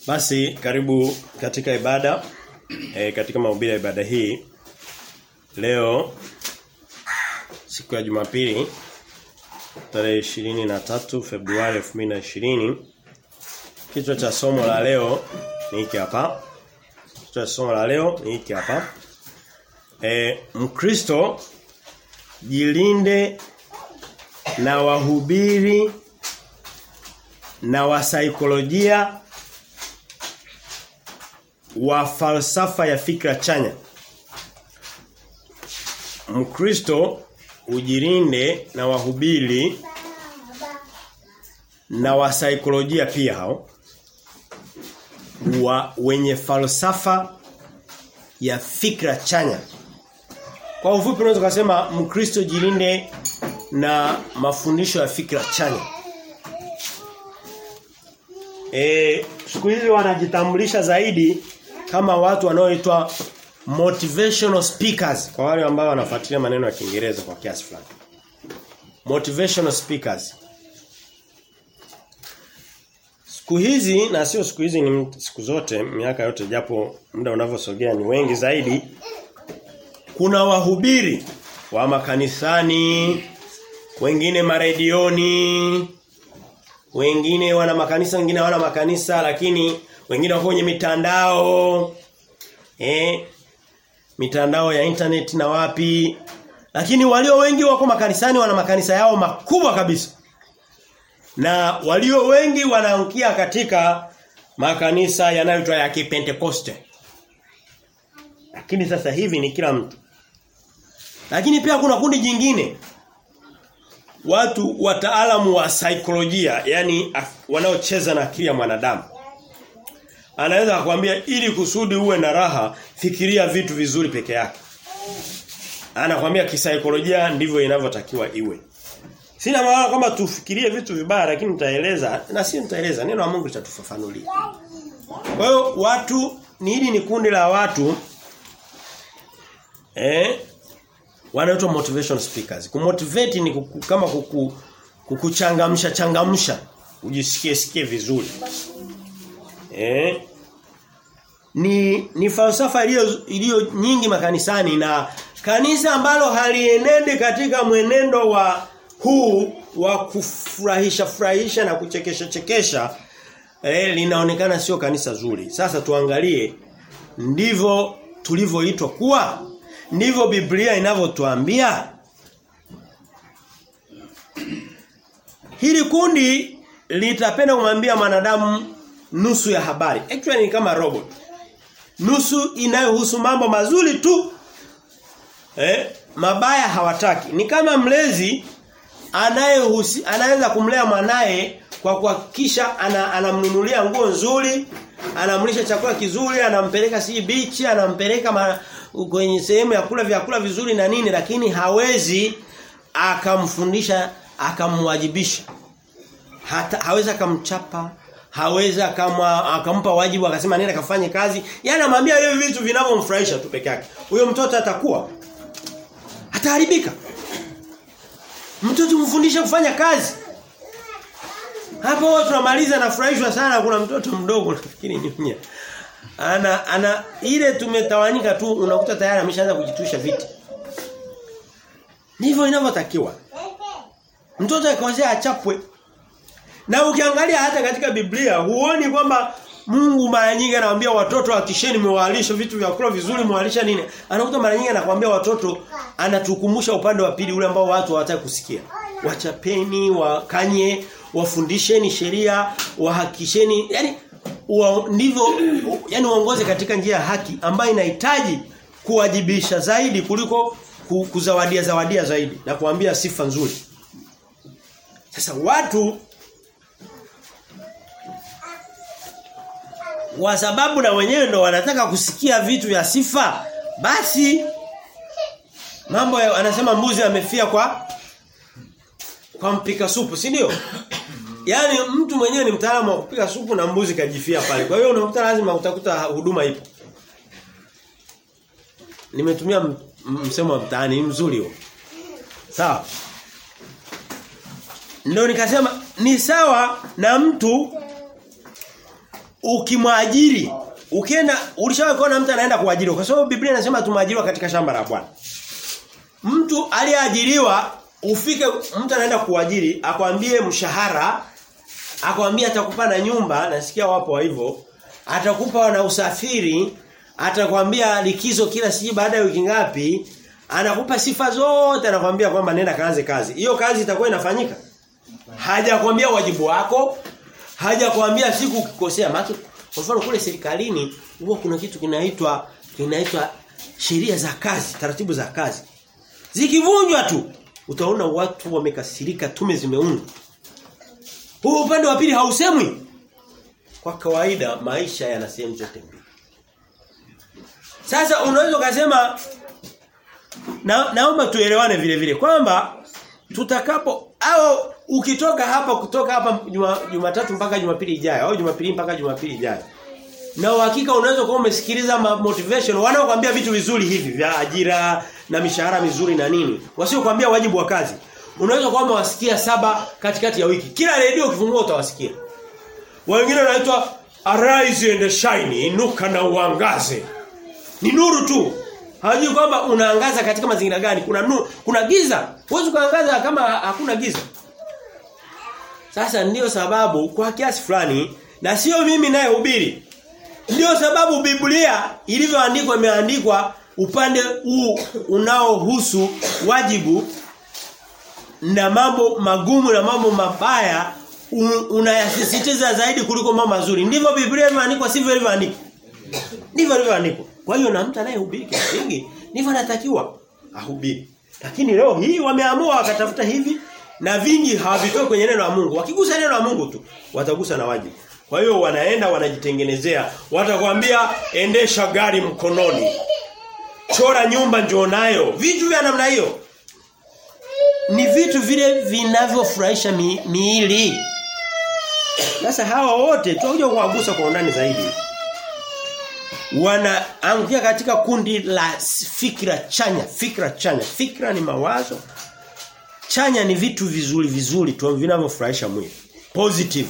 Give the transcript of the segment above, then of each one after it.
Basi karibu katika ibada e, katika mahubiri ya ibada hii leo siku ya Jumapili tarehe 23 Februari 2020 kichwa cha somo la leo ni hiki hapa kichwa cha somo la leo ni hiki hapa e, Mkristo jilinde na wahubiri na wasaikolojia wa falsafa ya fikra chanya. Mkristo ujilinde na wahubiri na wasaikolojia pia hao wa wenye falsafa ya fikra chanya. Kwa ufupi unaweza kusema Mkristo jilinde na mafundisho ya fikra chanya. E, siku hizi wanajitambulisha zaidi kama watu wanaoitwa motivational speakers kwa wale ambao wanafuatilia maneno ya Kiingereza kwa kiasi fulani. Motivational speakers. Siku hizi na sio siku hizi ni siku zote miaka yote japo muda unavyosogea ni wengi zaidi kuna wahubiri wa makanisani wengine maredioni wengine wana makanisa wengine hawana makanisa lakini wengine wako kwenye mitandao eh mitandao ya internet na wapi lakini walio wengi wako makanisani wana makanisa yao makubwa kabisa na walio wengi wanaangukia katika makanisa yanayoitwa ya Kipentekoste lakini sasa hivi ni kila mtu lakini pia kuna kundi jingine watu wataalamu wa saikolojia yani wanaocheza na akili ya mwanadamu anaweza kukwambia ili kusudi uwe na raha fikiria vitu vizuri peke yake anakwambia kisaikolojia ndivyo inavyotakiwa iwe sina maana kwamba tufikirie vitu vibaya lakini nitaeleza na si nitaeleza neno la Mungu litatufafanulia kwa hiyo watu ni hili ni kundi la watu eh wanaitwa motivation speakers. Kumotivate ni kuku, kama kuku, kukuchangamsha changamsha ujisikie sikie vizuri. Eh? Ni ni falsafa iliyo iliyo nyingi makanisani na kanisa ambalo halienende katika mwenendo wa huu wa kufurahisha furahisha na kuchekesha chekesha eh, linaonekana sio kanisa zuri. Sasa tuangalie ndivyo tulivyoitwa kuwa ndivyo Biblia inavyotuambia Hili kundi litapenda kumwambia mwanadamu nusu ya habari. Actually ni kama robot. Nusu inayohusu mambo mazuri tu. Eh, mabaya hawataki. Ni kama mlezi anayehusi anaweza kumlea mwanae kwa kuhakikisha anamnunulia ana nguo nzuri, anamlisha chakula kizuri, anampeleka si beach, anampeleka ma, kwenye sehemu ya kula vyakula vizuri na nini lakini hawezi akamfundisha akamwajibisha hata hawezi akamchapa hawezi kama akampa wajibu akasema nenda kafanye kazi yani anamwambia hiyo vitu vinavyomfurahisha tu peke yake huyo mtoto atakuwa ataharibika mtoto mfundisha kufanya kazi hapo tunamaliza nafurahishwa sana kuna mtoto mdogo nafikiri nyunya ana ana ile tumetawanyika tu unakuta tayari ameshaanza kujitusha viti ndivyo inavyotakiwa mtoto akwanzia achapwe na ukiangalia hata katika Biblia huoni kwamba Mungu mara nyingi anawaambia watoto hakisheni mwalisha vitu vya kula vizuri mwalisha nini anakuta mara nyingi anakuambia watoto anatukumbusha upande wa pili ule ambao watu hawataka kusikia wachapeni wakanye wafundisheni sheria wahakisheni yani wa, ndivyo yani uongoze katika njia ya haki ambayo inahitaji kuwajibisha zaidi kuliko kuzawadia zawadia zaidi na kuambia sifa nzuri. Sasa watu wa sababu na wenyewe ndo wanataka kusikia vitu vya sifa basi mambo ya, anasema mbuzi amefia kwa kwa mpika supu si ndio Yaani mtu mwenyewe ni mtaalamu wa kupika supu na mbuzi kajifia pale. Kwa hiyo unakuta lazima utakuta huduma ipo. Nimetumia msemo wa mtaani mzuri huo. Sawa. Ndio nikasema ni sawa na mtu ukimwajiri ukienda ulishawahi kuona mtu anaenda kuajiriwa kwa sababu Biblia inasema tumeajiriwa katika shamba la Bwana. Mtu aliyeajiriwa ufike mtu anaenda kuajiri akwambie mshahara akwambie atakupa na nyumba nasikia wapo hivyo atakupa na usafiri atakwambia likizo kila siji baada ya wiki ngapi anakupa sifa zote anakwambia kwamba nenda kaanze kazi hiyo kazi itakuwa inafanyika hajakwambia wajibu wako hajakwambia siku ukikosea maki kwa mfano kule serikalini huwa kuna kitu kinaitwa kinaitwa sheria za kazi taratibu za kazi zikivunjwa tu utaona watu wamekasirika tume zimeundwa huu upande wa pili hausemwi kwa kawaida maisha yana sehemu zote mbili sasa unaweza ukasema na, naomba tuelewane vile vile kwamba tutakapo au ukitoka hapa kutoka hapa Jumatatu juma mpaka Jumapili ijayo au Jumapili mpaka Jumapili ijayo na uhakika unaweza kuwa umesikiliza motivation wanaokuambia vitu vizuri hivi vya ajira na mishahara mizuri na nini wasiokuambia wajibu wa kazi unaweza kwamba wasikia saba katikati ya wiki kila redio ukifungua utawasikia wengine wanaitwa arise and shine inuka na uangaze ni nuru tu hajui kwamba unaangaza katika mazingira gani kuna nuru kuna giza huwezi kuangaza kama hakuna giza sasa ndiyo sababu kwa kiasi fulani na sio mimi naye hubiri Ndiyo sababu Biblia ilivyoandikwa imeandikwa upande huu unaohusu wajibu na mambo magumu na mambo mabaya unayasisitiza zaidi kuliko mambo mazuri. Ndivyo Biblia imeandikwa sivyo ilivyoandikwa. Ndivyo ilivyoandikwa. Kwa hiyo na mtu anayehubiri kingi ndivyo anatakiwa ahubiri. Lakini leo hii wameamua wakatafuta hivi na vingi hawavitoi kwenye neno la Mungu. Wakigusa neno la Mungu tu watagusa na wajibu. Kwa hiyo wanaenda wanajitengenezea. Watakwambia endesha gari mkononi. Chora nyumba njoo nayo. Vitu vya namna hiyo. Ni vitu vile vinavyofurahisha mi, miili. Sasa hawa wote tutakuja kuwagusa kwa undani zaidi. Wanaangukia katika kundi la fikra chanya, fikra chanya. Fikra ni mawazo. Chanya ni vitu vizuri vizuri tu vinavyofurahisha mwili. Positive.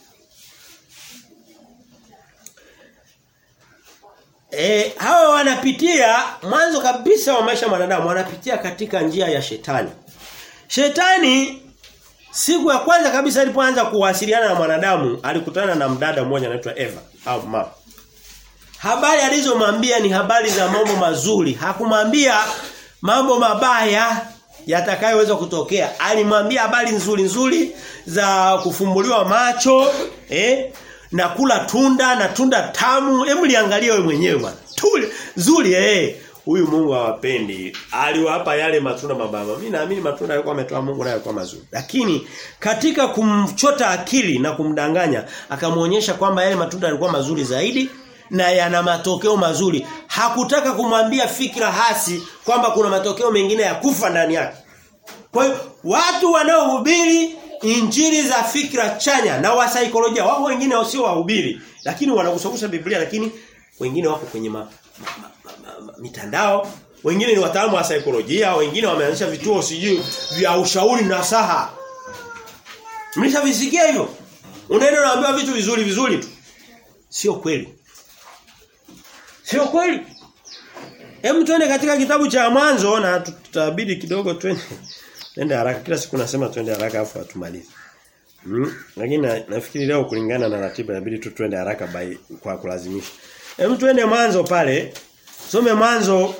E, hawa wanapitia mwanzo kabisa wa maisha ya mwanadamu wanapitia katika njia ya shetani. Shetani siku ya kwanza kabisa alipoanza kuwasiliana na mwanadamu alikutana na mdada mmoja anaitwa Eva au Ma. Habari alizomwambia ni habari za mambo mazuri. Hakumwambia mambo mabaya yatakayoweza kutokea. Alimwambia habari nzuri nzuri za kufumbuliwa macho, eh? na kula tunda na tunda tamu. Hebu liangalie wewe mwenyewe bwana. Tuli zuri eh. Huyu Mungu hawapendi. Aliwapa yale matunda mabaya. Mimi naamini matunda alikuwa ametoa Mungu nayo kwa mazuri. Lakini katika kumchota akili na kumdanganya akamuonyesha kwamba yale matunda yalikuwa mazuri zaidi na yana matokeo mazuri. Hakutaka kumwambia fikra hasi kwamba kuna matokeo mengine ya kufa ndani yake. Kwa hiyo watu wanaohubiri injili za fikra chanya na wa saikolojia wao wengine wasio wahubiri lakini wanagusagusa Biblia lakini wengine wako kwenye ma, ma, ma, ma, ma, mitandao wengine ni wataalamu wa saikolojia wengine wameanzisha vituo sijui vya ushauri na saha mlishavisikia hivyo unaenda unaambiwa vitu vizuri vizuri tu sio kweli sio kweli Hem tuende katika kitabu cha mwanzo na tutabidi kidogo twende Twende haraka kila siku nasema twende haraka afu atumalize. Hmm? Lakini na, nafikiri leo kulingana na ratiba inabidi tu twende haraka by, kwa kulazimisha. Hem twende mwanzo pale. Some mwanzo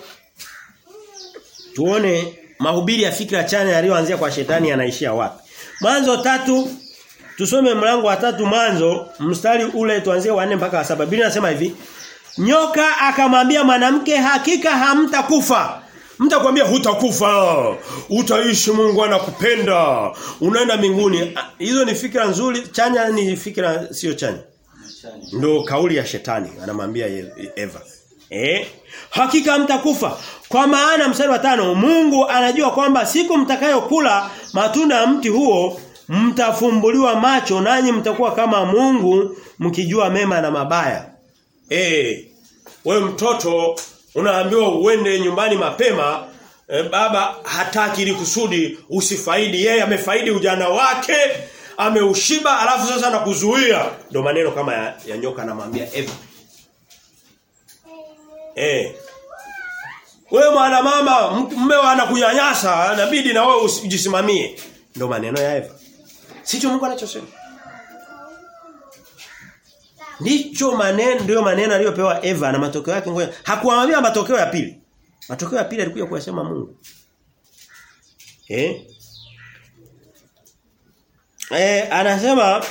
tuone mahubiri ya fikra chanya yaliyoanzia kwa shetani yanaishia wapi. Mwanzo tatu tusome mlango wa tatu mwanzo mstari ule tuanzie wa 4 mpaka wa 7. Biblia inasema hivi. Nyoka akamwambia mwanamke hakika hamtakufa. Mtakwambia hutakufa. Utaishi Mungu anakupenda. Unaenda mbinguni. Hizo ni fikra nzuri, chanya ni fikra sio chanya. Ndio kauli ya shetani anamwambia Eva. Eh? Hakika mtakufa. Kwa maana mstari wa tano Mungu anajua kwamba siku mtakayokula matunda ya mti huo mtafumbuliwa macho nanyi mtakuwa kama Mungu mkijua mema na mabaya. Eh, wewe mtoto unaambiwa uende nyumbani mapema e, baba hataki ili kusudi usifaidi yeye amefaidi ujana wake ameushiba alafu sasa nakuzuia ndio maneno kama ya, ya nyoka anamwambia Eva eh wewe mwana mama mmeo anakunyanyasa inabidi na wewe ujisimamie ndio maneno ya Eva sicho Mungu anachosema Ndicho maneno ndio maneno aliyopewa Eva na matokeo yake ngoja. Hakuamwambia matokeo ya pili. Matokeo ya pili alikuja kuyasema Mungu. Eh? Eh anasema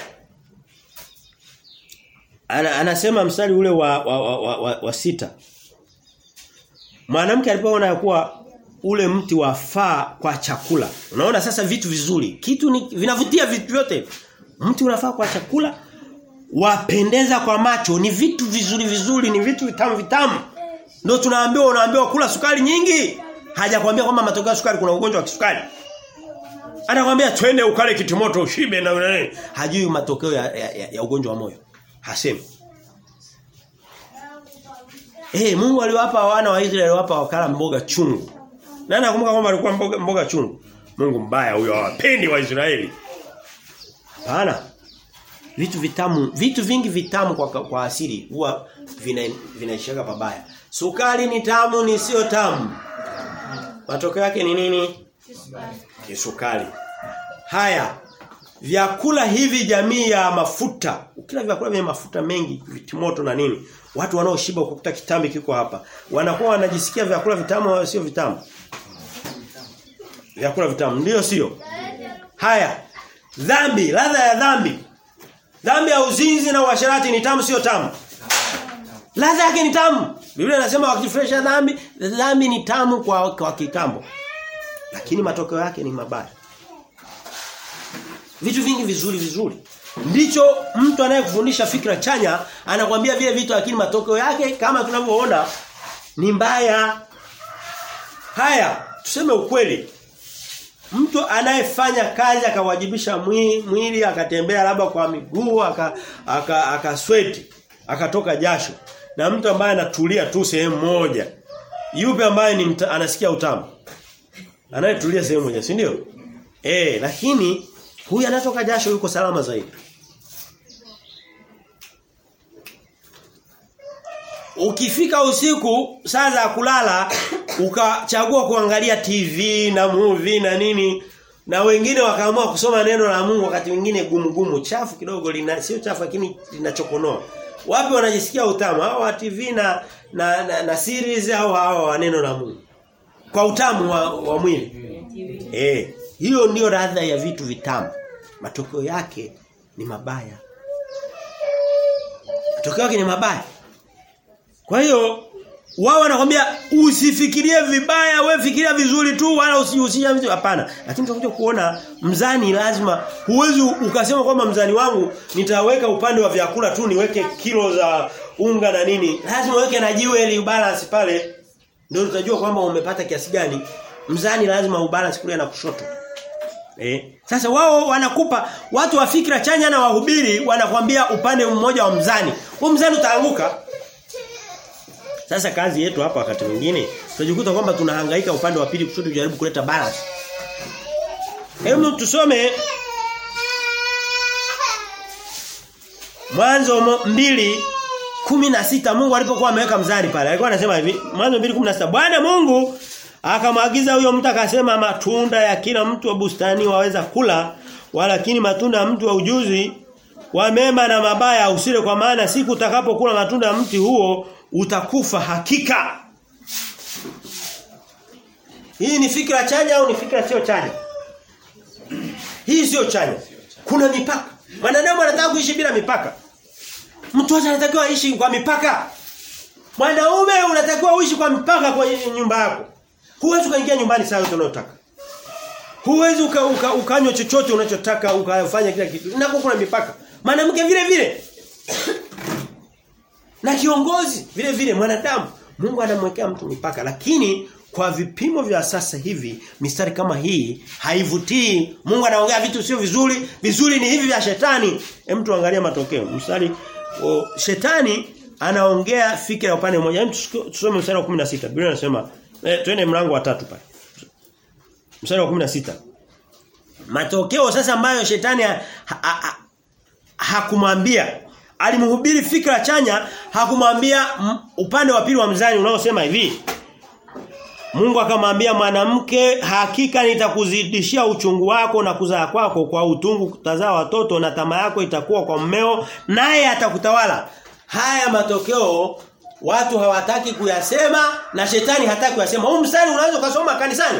ana, anasema mstari ule wa wa, wa, wa, wa, wa sita. Mwanamke alipoona kuwa ule mti wafaa kwa chakula. Unaona sasa vitu vizuri. Kitu ni vinavutia vitu vyote. Mti unafaa kwa chakula wapendeza kwa macho ni vitu vizuri vizuri ni vitu vitamu vitamu ndio tunaambiwa unaambiwa kula sukari nyingi hajakwambia kwamba matokeo ya sukari kuna ugonjwa wa kisukari anakwambia twende ukale kitimoto ushibe na nini hajui matokeo ya, ya, ya, ya ugonjwa wa moyo hasemi Eh Mungu aliwapa wana wa Israeli aliwapa wakala mboga chungu. Nani nakumbuka kwamba alikuwa mboga, mboga chungu? Mungu mbaya huyo hawapendi wa Israeli. Hapana. Vitu vitamu, vitu vingi vitamu kwa kwa asili huwa vina vinaishaga pabaya. Sukari ni tamu ni sio tamu. Matokeo yake ni nini? Ni sukari. Haya. Vyakula hivi jamii ya mafuta. Ukila vyakula vyenye mafuta mengi, vitimoto na nini? Watu wanaoshiba ukuta kitambi kiko hapa. Wanakuwa wanajisikia vyakula vitamu au sio vitamu? Vyakula vitamu ndio sio? Haya. Dhambi, ladha ya dhambi. Dhambi ya uzinzi na uasherati ni tamu sio tamu? Ladha yake ni tamu. Biblia inasema wakifresha dhambi, dhambi ni tamu kwa kwa kitambo. Lakini matokeo yake ni mabaya. Vitu vingi vizuri vizuri. Ndicho mtu anayekufundisha fikra chanya anakuambia vile vitu lakini matokeo yake kama tunavyoona ni mbaya. Haya, tuseme ukweli. Mtu anayefanya kazi akawajibisha mwili, mwili akatembea labda kwa miguu aka aka, aka sweat, akatoka jasho. Na mtu ambaye anatulia tu sehemu moja. Yupi ambaye ni mta, anasikia utamu? Anayetulia sehemu moja, si ndio? Eh, lakini huyu anatoka jasho yuko salama zaidi. Ukifika usiku saa za kulala ukachagua kuangalia TV na movie na nini na wengine wakaamua kusoma neno la Mungu wakati mwingine gumu gumu chafu kidogo lina sio chafu lakini linachokonoa. Wapi wanajisikia utamu? Hao wa TV na na, na, na series au hao wa neno la Mungu. Kwa utamu wa, wa mwili. Eh, hiyo ndio radha ya vitu vitamu. Matokeo yake ni mabaya. Matokeo yake ni mabaya. Kwa hiyo wao wanakwambia usifikirie vibaya, we fikiria vizuri tu wala usijihusishe vitu hapana. Lakini tutakuja kuona mzani lazima huwezi ukasema kwamba mzani wangu nitaweka upande wa vyakula tu niweke kilo za unga na nini. Lazima uweke na jiwe ili balance pale. Ndio utajua kwamba umepata kiasi gani. Mzani lazima ubalance kulia na kushoto. Eh. Sasa wao wanakupa watu wa fikra chanya na wahubiri wanakwambia upande mmoja wa mzani. Huo mzani utaanguka. Sasa kazi yetu hapa wakati mwingine tunajikuta kwamba tunahangaika upande wa pili kusudi tujaribu kuleta balance. Hebu tusome Mwanzo mbili kumi na sita Mungu alipokuwa ameweka mzani pale alikuwa anasema hivi Mwanzo 2:16 Bwana Mungu akamwagiza huyo mtu akasema matunda ya kila mtu wa bustani waweza kula walakini matunda ya mtu wa ujuzi wa mema na mabaya usile kwa maana siku utakapokula matunda ya mti huo utakufa hakika. Hii ni fikra chanya au ni fikra sio chanya? Hii sio chanya. Kuna mipaka. Mwanadamu anataka kuishi bila mipaka. Mtoto anatakiwa aishi kwa mipaka. Mwanaume unatakiwa uishi kwa mipaka kwa nyumba yako. Huwezi kuingia nyumbani saa yote unayotaka. Huwezi uka, uka, ukanywa chochote unachotaka ukafanya kila kitu. Nako kuna mipaka. Mwanamke vile vile. Na kiongozi vile vile mwanadamu Mungu anamwekea mtu mipaka lakini kwa vipimo vya sasa hivi mistari kama hii haivutii Mungu anaongea vitu sio vizuri vizuri ni hivi vya shetani hem tuangalia matokeo mstari o, shetani anaongea fikra ya upande mmoja hem tusome mstari wa 16 Biblia inasema eh, twende mlango wa tatu pale mstari wa 16 Matokeo sasa ambayo shetani ha, ha, ha, hakumwambia alimhubiri fikra chanya hakumwambia upande wa pili wa mzani unaosema hivi Mungu akamwambia mwanamke hakika nitakuzidishia uchungu wako na kuzaa kwako kwa utungu kutazaa watoto na tamaa yako itakuwa kwa mmeo naye atakutawala. Haya matokeo watu hawataki kuyasema na shetani hataki kuyasema. Huu mstari unaweza kusoma kanisani?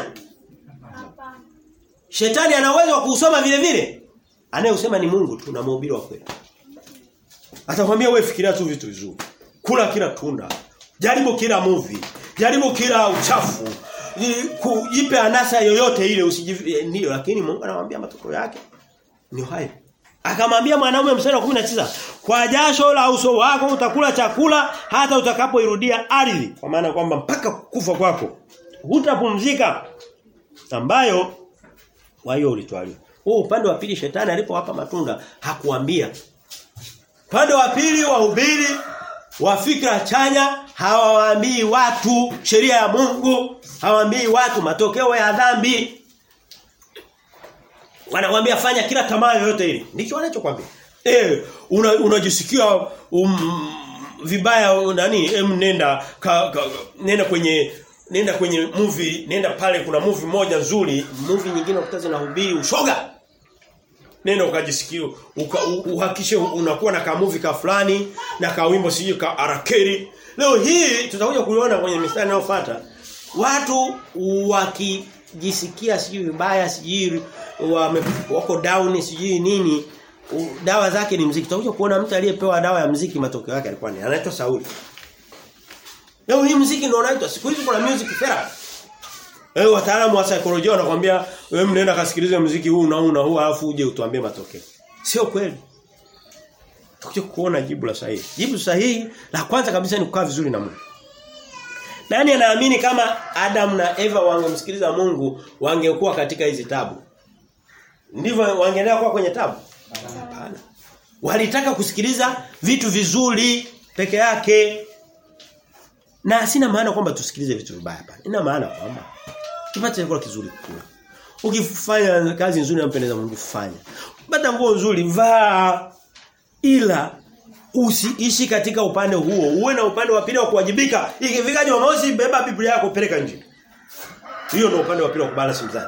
Shetani ana uwezo wa kusoma vile vile. Anayesema ni Mungu tu na mhubiri wa kweli. Atakwambia wewe fikiria tu vitu vizuri. Kula kila tunda. Jaribu kila movie. Jaribu kila uchafu. Jipe anasa yoyote ile usijivi ndio lakini Mungu anamwambia matokeo yake ni hayo. Akamwambia mwanaume mstari wa 19, kwa jasho la uso wako utakula chakula hata utakapoirudia ardhi. Kwa maana kwamba mpaka kufa kwako hutapumzika. Ambayo kwa hiyo ulitwaliwa. Huu upande wa pili shetani alipowapa matunda hakuambia. Upande wa pili wahubiri wa fikra chanya hawawaambii watu sheria ya Mungu, hawaambii watu matokeo ya dhambi. Wanakuambia fanya kila tamaa yoyote ile. Ndicho wanachokwambia. Eh, unajisikia una um, vibaya nani? Em nenda ka, ka, nenda kwenye nenda kwenye movie, nenda pale kuna movie moja nzuri, movie nyingine ukutaza na hubiri ushoga. Nenda ukajisikia uka, uhakishe unakuwa na ka movie ka fulani na ka wimbo sijui ka arakeri. Leo hii tutakuja kuiona kwenye mistari inayofuata. Watu wakijisikia sijui vibaya sijui wako down sijui nini dawa zake ni mziki. Tutakuja kuona mtu aliyepewa dawa ya mziki matokeo yake alikuwa ni anaitwa Sauli. Leo hii mziki ndio unaitwa siku hizi kuna music therapy. Eh wataalamu wa saikolojia wanakuambia wewe mnaenda kasikilize mziki huu na huu na huu alafu uje utuambie matokeo. Sio kweli. Tutakuja kuona jibu la sahihi. Jibu sahihi la kwanza kabisa ni kukaa vizuri na Mungu. Nani anaamini kama Adam na Eva wangemsikiliza Mungu wangekuwa katika hizi tabu? Ndivyo wangeendelea kuwa kwenye tabu? Hapana. Walitaka kusikiliza vitu vizuri peke yake. Na sina maana kwamba tusikilize vitu vibaya hapana. Ina maana kwamba tupate chakula kizuri kula. Ukifanya kazi nzuri inampendeza Mungu fanya. Pata nguo nzuri vaa ila usiishi katika upande huo. Uwe na upande wa pili wa kuwajibika. Ikifika Jumamosi beba Biblia yako peleka nje. Hiyo ndio upande wa pili wa kubalance mzani.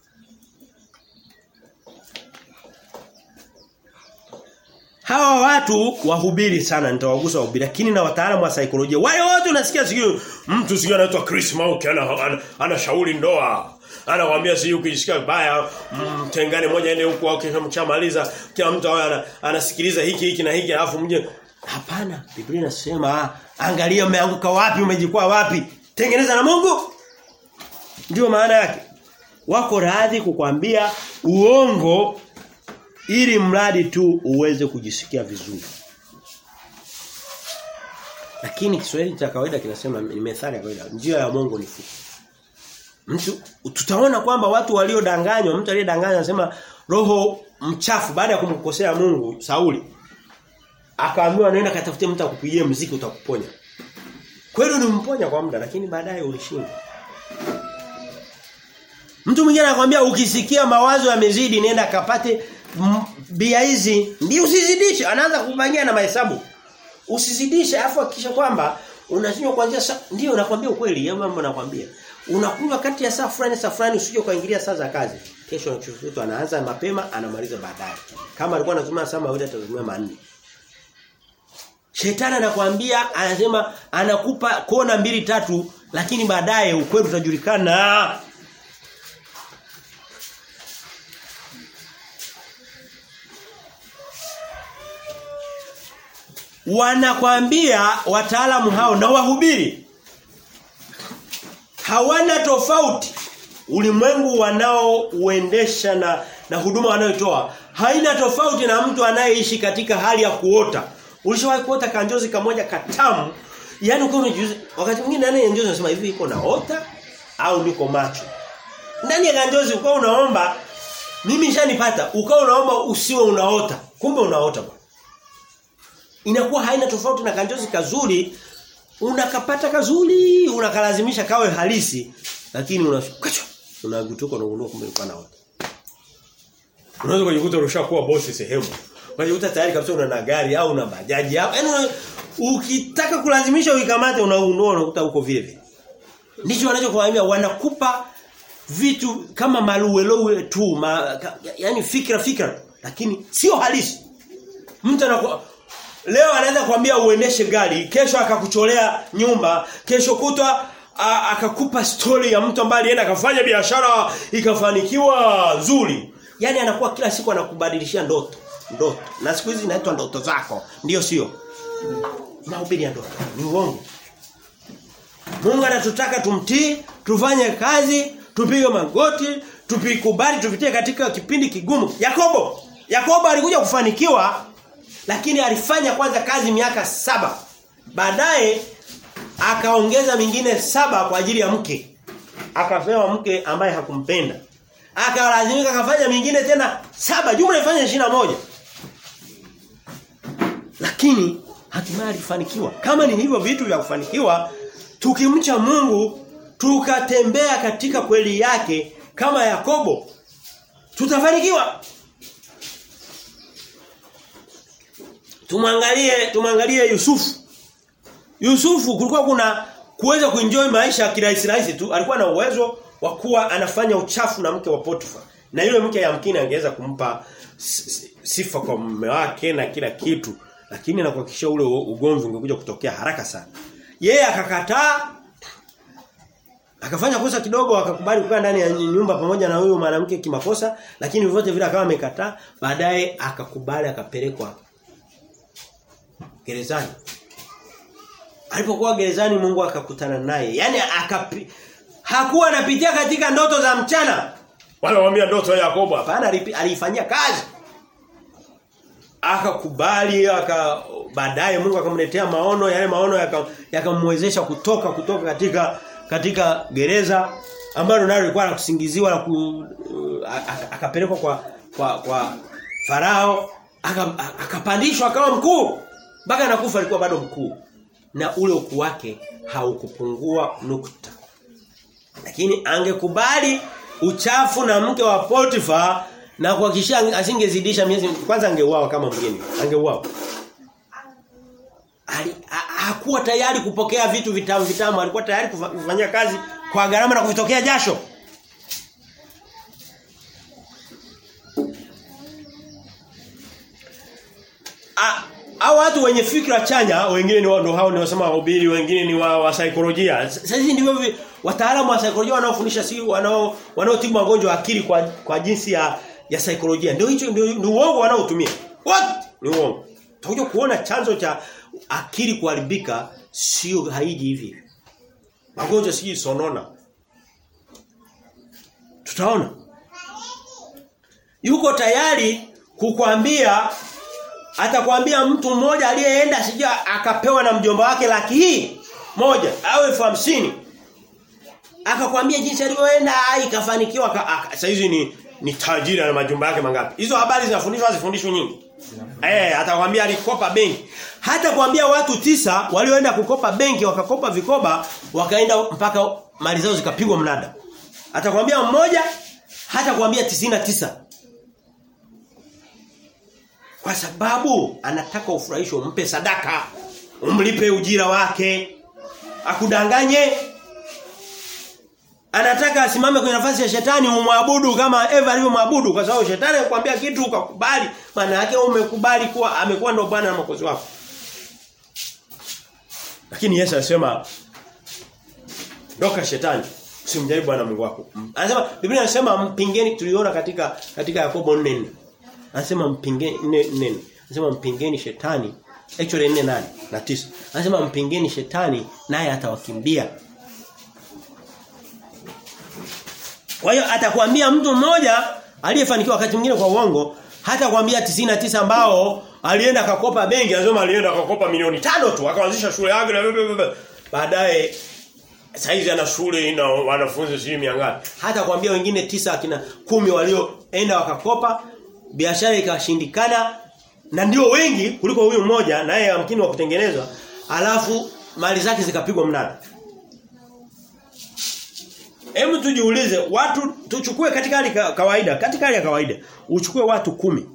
Hawa watu wahubiri sana nitawagusa wahubiri lakini na wataalamu wa saikolojia wale wote unasikia sikio mtu sikio anaitwa Chris Mauki ana, ana, ana shauri ndoa anakuambia si ukisikia vibaya mtengane moja ende huko au kisha mchamaliza kila mtu ana, anasikiliza hiki hiki na hiki alafu mje hapana Biblia inasema angalia umeanguka wapi umejikwaa wapi tengeneza na Mungu ndio maana yake wako radhi kukwambia uongo ili mradi tu uweze kujisikia vizuri. Lakini Kiswahili cha kawaida kinasema ni methali ya kawaida, njia ya Mungu ni fupi. Mtu tutaona kwamba watu waliodanganywa, mtu aliyedanganywa anasema roho mchafu baada ya kumkosea Mungu Sauli akaambiwa nenda katafute mtu akupigie mziki utakuponya. Kweli ulimponya kwa muda lakini baadaye ulishinda. Mtu mwingine anakuambia ukisikia mawazo yamezidi nenda kapate bia hizi ndio usizidishe anaanza kubangia na mahesabu usizidishe afu hakikisha kwamba unashindwa kuanzia saa ndio nakwambia ukweli ya mambo nakwambia unakunywa kati ya saa fulani saa fulani usije kuingilia saa za kazi kesho mtu anaanza mapema anamaliza baadaye kama alikuwa anatumia saa mawili atatumia manne Shetani anakuambia anasema anakupa kona mbili tatu lakini baadaye ukweli utajulikana wanakwambia wataalamu hao na wahubiri hawana tofauti ulimwengu wanaouendesha na na huduma wanayotoa haina tofauti na mtu anayeishi katika hali ya kuota ulishawahi kuota kanjozi kamoja katamu yani uko unajiuliza wakati mwingine nani njozi unasema hivi iko naota au niko macho ndani ya kanjozi uko unaomba mimi nishanipata ukao unaomba usiwe unaota kumbe unaota bwana inakuwa haina tofauti na kanjozi kazuri unakapata kazuri unakalazimisha kawe halisi lakini unashukachwa unagutuka unagundua kumbe ulikuwa naota Unaweza kujikuta unashakuwa bosi sehemu. Unajikuta tayari kabisa una na gari au una bajaji au yaani ukitaka kulazimisha uikamate unaondoa unakuta uko vile vile. Ndicho wanachokuambia wanakupa vitu kama maluwelowe tu, ma, ka, yani fikra fikra lakini sio halisi. Mtu anakuwa leo anaweza kuambia uendeshe gari, kesho akakucholea nyumba, kesho kutwa akakupa story ya mtu ambaye alienda akafanya biashara ikafanikiwa nzuri. Yaani anakuwa kila siku anakubadilishia ndoto, ndoto. Na siku hizi inaitwa ndoto zako, ndio sio? Mahubiri ya ndoto ni uongo. Mungu anatutaka tumtii, tufanye kazi, tupige magoti, tupikubali tupitie katika kipindi kigumu. Yakobo, Yakobo alikuja kufanikiwa lakini alifanya kwanza kazi miaka saba. Baadaye akaongeza mingine saba kwa ajili ya mke. Akapewa mke ambaye hakumpenda. Akalazimika akafanya mingine tena saba, jumla ifanye moja Lakini hatimaye alifanikiwa. Kama ni hivyo vitu vya kufanikiwa, tukimcha Mungu, tukatembea katika kweli yake kama Yakobo, tutafanikiwa. Tumwangalie tumwangalie Yusufu. Yusufu kulikuwa kuna kuweza kuenjoy maisha kirahisi rahisi tu. Alikuwa na uwezo wa kuwa anafanya uchafu na mke wa Potifa. Na yule mke yamkini angeweza kumpa sifa kwa mume wake na kila kitu. Lakini na kuhakikisha ule ugomvi ungekuja kutokea haraka sana. Yeye akakataa akafanya kosa kidogo akakubali kukaa ndani ya nyumba pamoja na huyo mwanamke kimakosa lakini vyote vile akawa amekataa baadaye akakubali akapelekwa gerezani. Alipokuwa gerezani Mungu akakutana naye. Yaani akapi hakuwa anapitia katika ndoto za mchana. Wala waambia ndoto ya Yakobo hapana alifanyia kazi. Akakubali aka baadaye Mungu akamletea maono yale maono yakamwezesha yaka kutoka kutoka katika katika gereza ambalo nalo lilikuwa la kusingiziwa na ku, akapelekwa kwa kwa kwa farao akapandishwa akawa mkuu mpaka nakufa alikuwa bado mkuu na ule ukuu wake haukupungua nukta lakini angekubali uchafu na mke wa Potifa na kuhakikisha asingezidisha miezi kwanza angeuawa kama mgeni angeuawa Ali, hakuwa tayari kupokea vitu vitamu vitamu alikuwa tayari kufanyia kazi kwa gharama na kuvitokea jasho A, hao watu wenye fikra chanya wengine ni ndio hao niwasema wahubiri wengine ni wa, wa saikolojia sasa hizi ndivyo wataalamu wa saikolojia wanaofundisha si wanao wanaotibu magonjwa akili kwa kwa jinsi ya ya saikolojia ndio hicho ndio ni uongo wanaotumia what ni uongo tutakuja kuona chanzo cha akili kuharibika sio haiji hivi magonjwa si sonona tutaona yuko tayari kukwambia atakwambia mtu mmoja aliyeenda sija akapewa na mjomba wake laki hii moja au elfu hamsini akakwambia jinsi alivyoenda ikafanikiwa sasa hizi ni ni tajiri na majumba yake mangapi hizo habari zinafundishwa zifundishwe nyingi eh atakwambia alikopa benki hata kuambia watu tisa walioenda kukopa benki wakakopa vikoba wakaenda mpaka mali zao zikapigwa mnada atakwambia mmoja hata kuambia tisa kwa sababu anataka ufurahisho umpe sadaka umlipe ujira wake akudanganye anataka asimame kwenye nafasi ya shetani umwabudu kama Eva alivyomwabudu kwa sababu shetani anakuambia kitu ukakubali maana yake umekubali kuwa amekuwa ndo bwana na mwokozi wako lakini Yesu anasema ndoka shetani usimjaribu bwana Mungu wako anasema Biblia inasema mpingeni tuliona katika katika Yakobo 4 anasema mpingeni 4 anasema mpingeni shetani actually 4 nane na 9 anasema mpingeni shetani naye atawakimbia Kwa hiyo atakwambia mtu mmoja aliyefanikiwa wakati mwingine kwa uongo hata kwambia 99 ambao alienda akakopa benki anasema alienda akakopa milioni tano tu akaanzisha shule yake na baadaye saizi ana shule ina wanafunzi sijui miangapi hata kwambia wengine tisa akina kumi walioenda wakakopa biashara ikashindikana na ndio wengi kuliko huyu mmoja naye amkini wa kutengenezwa alafu mali zake zikapigwa mnada Hebu tujiulize watu tuchukue katika hali ka, kawaida, katika hali ya kawaida uchukue watu kumi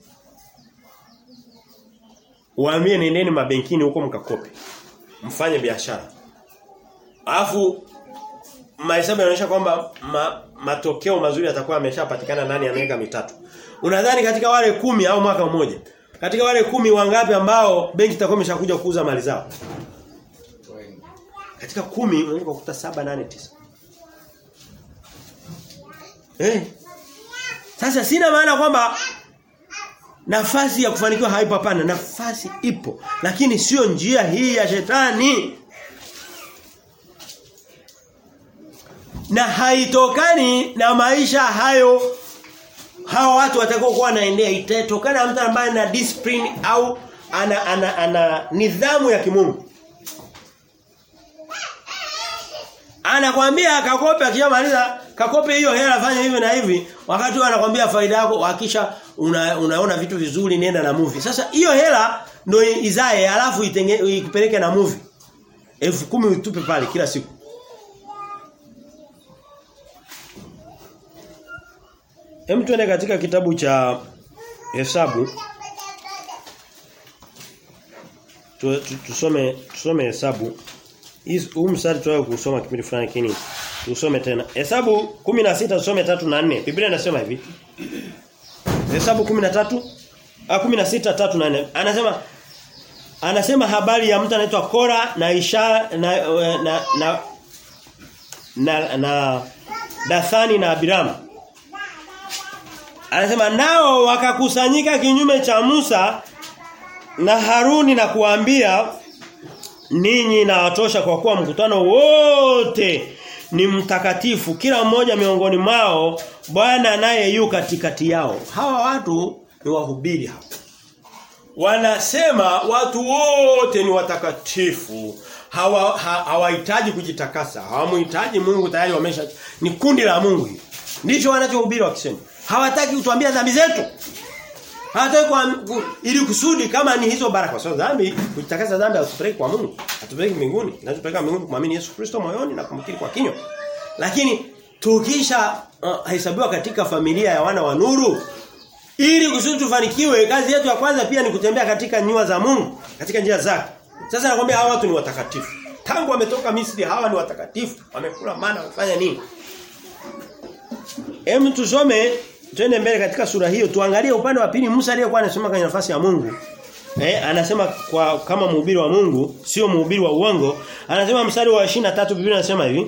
Waambie nendeni mabenkini huko mkakope. Mfanye biashara. Alafu mahesabu yanaonyesha kwamba ma, matokeo mazuri yatakuwa yameshapatikana ndani ya miaka mitatu. Unadhani katika wale kumi au mwaka mmoja katika wale kumi wangapi ambao benki itakuwa imeshakuja kuuza mali zao? Katika kumi unaweza kukuta saba nane tisa Eh. Sasa sina maana kwamba nafasi ya kufanikiwa haipo hapana, nafasi ipo, lakini sio njia hii ya shetani. Na haitokani na maisha hayo hawa watu watakao kuwa wanaendea itatokana na mtu ambaye ana discipline au ana, ana, ana nidhamu ya kimungu. Anakwambia kakope akishamaliza kakope hiyo hela fanya hivi na hivi wakati anakwambia faida yako hakisha una, unaona vitu vizuri nenda na movie. Sasa hiyo hela ndio izae alafu itenge, ikupeleke na movie. elfu kumi utupe pale kila siku. Hem tuende katika kitabu cha Hesabu. Tu, tu, tusome tusome Hesabu. Huu mstari tuwayo kusoma kipindi fulani kini. Tusome tena. Hesabu 16 tusome 3 na 4. Biblia inasema hivi. Hesabu 13 ah 16 3 na 4. Anasema anasema habari ya mtu anaitwa Kora na Isha na na na na, na Dathani na Abiram. Anasema nao wakakusanyika kinyume cha Musa na Haruni na kuambia ninyi na watosha kwa kuwa mkutano wote ni mtakatifu kila mmoja miongoni mwao Bwana naye yu katikati yao. Hawa watu ni wahubiri hapa. Wanasema watu wote ni watakatifu. Hawa hawahitaji ha, kujitakasa. Hawamhitaji Mungu tayari wamesha ni kundi la Mungu hili. Ndicho wanachohubiri wakisema. Hawataki kutuambia dhambi zetu. Hawataki kwa ili kusudi kama ni hizo baraka. So dhambi kujitakasa dhambi hatupeleki kwa Mungu. Hatupeleki mbinguni. Tunachopeleka mbinguni kumwamini Yesu Kristo moyoni na kumkiri kwa kinywa. Lakini tukisha uh, hesabiwa katika familia ya wana wa nuru ili kusudi tufanikiwe kazi yetu ya kwanza pia ni kutembea katika nyua za Mungu, katika njia zake. Sasa nakwambia hawa watu ni watakatifu. Tangu wametoka Misri hawa ni watakatifu. Wamekula mana wamefanya nini? Hem tusome twende mbele katika sura hiyo tuangalie upande wa pili Musa aliyekuwa anasema kwenye nafasi ya Mungu. Eh, anasema kwa kama mhubiri wa Mungu, sio mhubiri wa uongo. Anasema mstari wa 23 Biblia inasema hivi.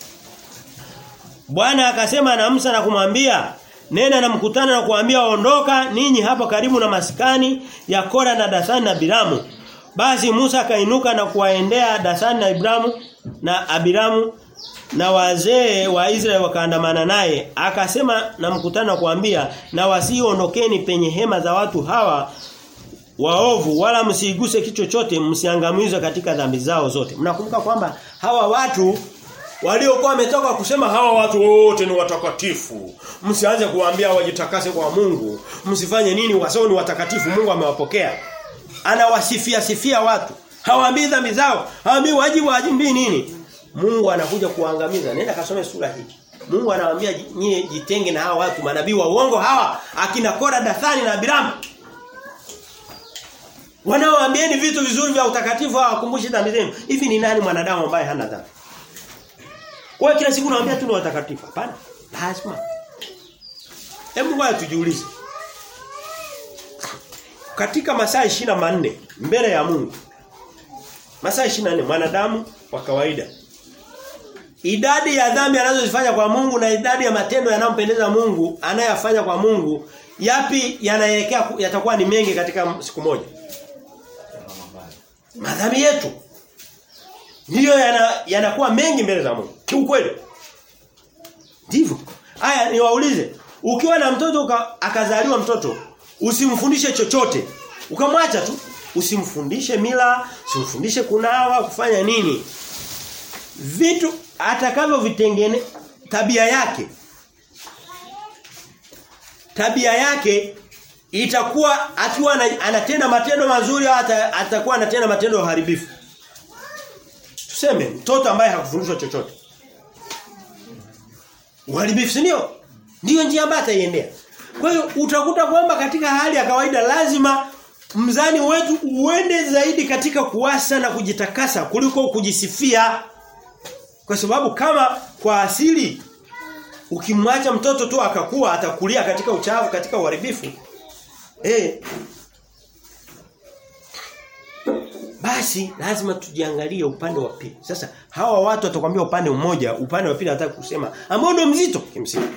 Bwana akasema na Musa na kumwambia Nena na mkutano na kuambia ondoka ninyi hapa karibu na maskani ya Kora na Dathani na Biramu. Basi Musa akainuka na kuwaendea Dathani na Ibramu na Abiramu na wazee wa Israeli wakaandamana naye. Akasema na mkutano na kuambia na wasiondokeni penye hema za watu hawa waovu wala msiguse kitu chochote msiangamizwe katika dhambi zao zote. Mnakumbuka kwamba hawa watu waliokuwa wametoka kusema hawa watu wote ni watakatifu. Msianze kuwaambia wajitakase kwa Mungu. Msifanye nini wasao ni watakatifu Mungu amewapokea. Anawasifia sifia watu. Hawaambii dhambi zao, hawaambii wajibu wajibu nini. Mungu anakuja kuangamiza. Nenda kasome sura hii. Mungu anawaambia nyie jitenge na hawa watu manabii wa uongo hawa akina Kora Dathani na Abiramu. Wanaoambieni vitu vizuri vya utakatifu hawakumbushi dhambi zenu. Hivi ni nani mwanadamu ambaye hana dhambi? Kwa kila siku naambia tu ni watakatifu. Hapana. Lazima. Hebu ngoja tujiulize. Katika masaa 24 mbele ya Mungu. Masaa 24 mwanadamu wa kawaida. Idadi ya dhambi anazozifanya kwa Mungu na idadi ya matendo yanayompendeza Mungu anayafanya kwa Mungu yapi yanaelekea yatakuwa ni mengi katika siku moja. Madhambi yetu ndiyo yanakuwa yana mengi mbele za Mungu. Kiukweli. Ndivyo. Haya niwaulize, ukiwa na mtoto uka, akazaliwa mtoto, usimfundishe chochote. Ukamwacha tu, usimfundishe mila, usimfundishe kunawa, kufanya nini. Vitu atakavyo vitengene tabia yake. Tabia yake itakuwa akiwa anatenda matendo mazuri au atakuwa anatenda matendo ya uharibifu. Tuseme mtoto ambaye hakufundishwa chochote. uharibifu si ndio? Ndio njia ambayo ataiendea. Kwa hiyo utakuta kwamba katika hali ya kawaida lazima mzani wetu uende zaidi katika kuwasa na kujitakasa kuliko kujisifia. Kwa sababu kama kwa asili ukimwacha mtoto tu akakuwa atakulia katika uchafu katika uharibifu eh basi lazima tujiangalie upande wa pili. Sasa hawa watu watakwambia upande mmoja, upande wa pili hataka kusema ambao ndio mzito kimsingi.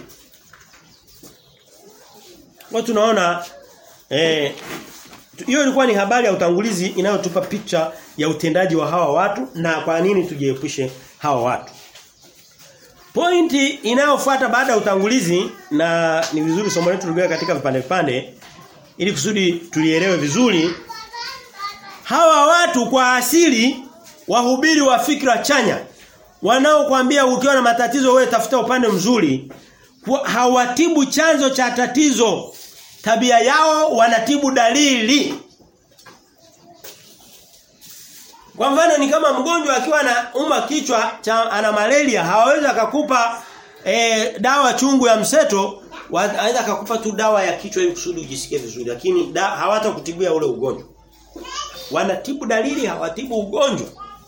Watu tunaona eh hiyo ilikuwa ni habari ya utangulizi inayotupa picha ya utendaji wa hawa watu na kwa nini tujiepushe hawa watu. Pointi inayofuata baada ya utangulizi na ni vizuri somo letu ligawe katika vipande vipande ili kusudi tulielewe vizuri hawa watu kwa asili wahubiri wa fikra chanya wanaokuambia ukiwa na matatizo wewe tafuta upande mzuri hawatibu chanzo cha tatizo tabia yao wanatibu dalili kwa mfano ni kama mgonjwa akiwa na uma kichwa cha ana malaria hawawezi akakupa e, dawa chungu ya mseto anaweza akakupa tu dawa ya kichwa ili kusudi ujisikie vizuri lakini hawatakutibia ule ugonjwa wanatibu dalili hawatibu ugonjwa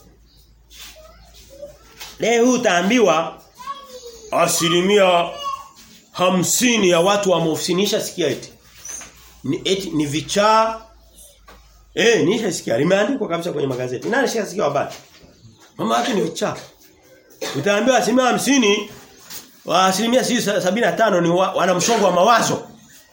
leo utaambiwa asilimia hamsini ya watu wameofinisha sikia eti ni eti ni vichaa eh nishasikia limeandikwa kabisa kwenye magazeti nani shasikia habari mama watu ni vichaa utaambiwa asilimia hamsini wa asilimia sabini na tano ni wa, wana msongo wa mawazo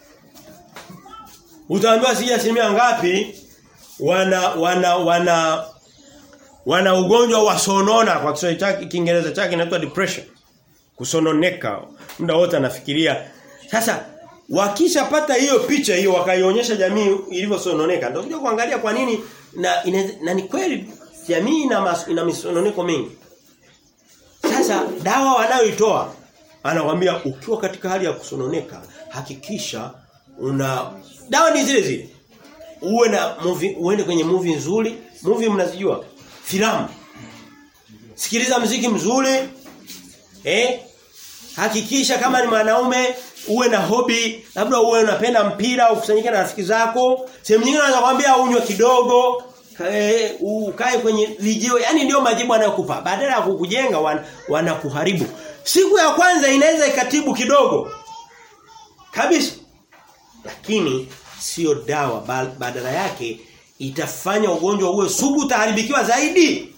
utaambiwa sija asilimia ngapi wana wana wana wana ugonjwa wa sonona kwa Kiswahili chake Kiingereza chake inaitwa depression kusononeka muda wote anafikiria sasa wakishapata hiyo picha hiyo wakaionyesha jamii ilivyosononeka ndio kuja kuangalia kwa nini na ina, na ni kweli jamii ina, mas, ina misononeko mingi sasa dawa wanayoitoa anakwambia ukiwa katika hali ya kusononeka hakikisha una dawa ni zile zile uwe na movie uende kwenye movie nzuri movie mnazijua filamu sikiliza mziki mzuri eh hakikisha kama ni mwanaume uwe na hobi labda uwe unapenda mpira ukusanyike na rafiki zako sehemu nyingine anaweza kwambia unywe kidogo kae ukae kwenye vijio yani ndio majibu anayokupa badala ya kukujenga wan, wanakuharibu siku ya kwanza inaweza ikatibu kidogo kabisa lakini sio dawa badala yake itafanya ugonjwa uwe sugu utaharibikiwa zaidi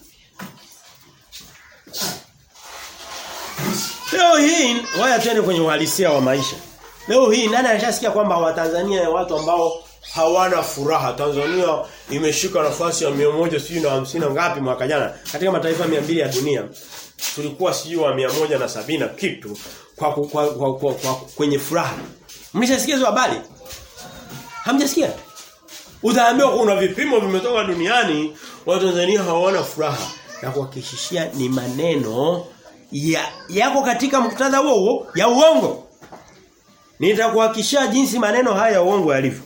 Leo hii waya twende kwenye uhalisia wa maisha. Leo hii nani anashasikia kwamba Watanzania ni watu ambao hawana furaha. Tanzania imeshika nafasi ya 150 ngapi mwaka jana katika mataifa 200 ya dunia. Tulikuwa sijui wa 170 na kitu kwa, kwa, kwa, kwa, kwa, kwa kwenye furaha. Mlishasikia hizo habari? Hamjasikia? Utaambiwa kuna vipimo vimetoka duniani Watanzania hawana furaha. Na kuhakikishia ni maneno ya yako katika muktadha huo huo ya uongo. Nitakuhakishia jinsi maneno haya ya uongo yalivyo.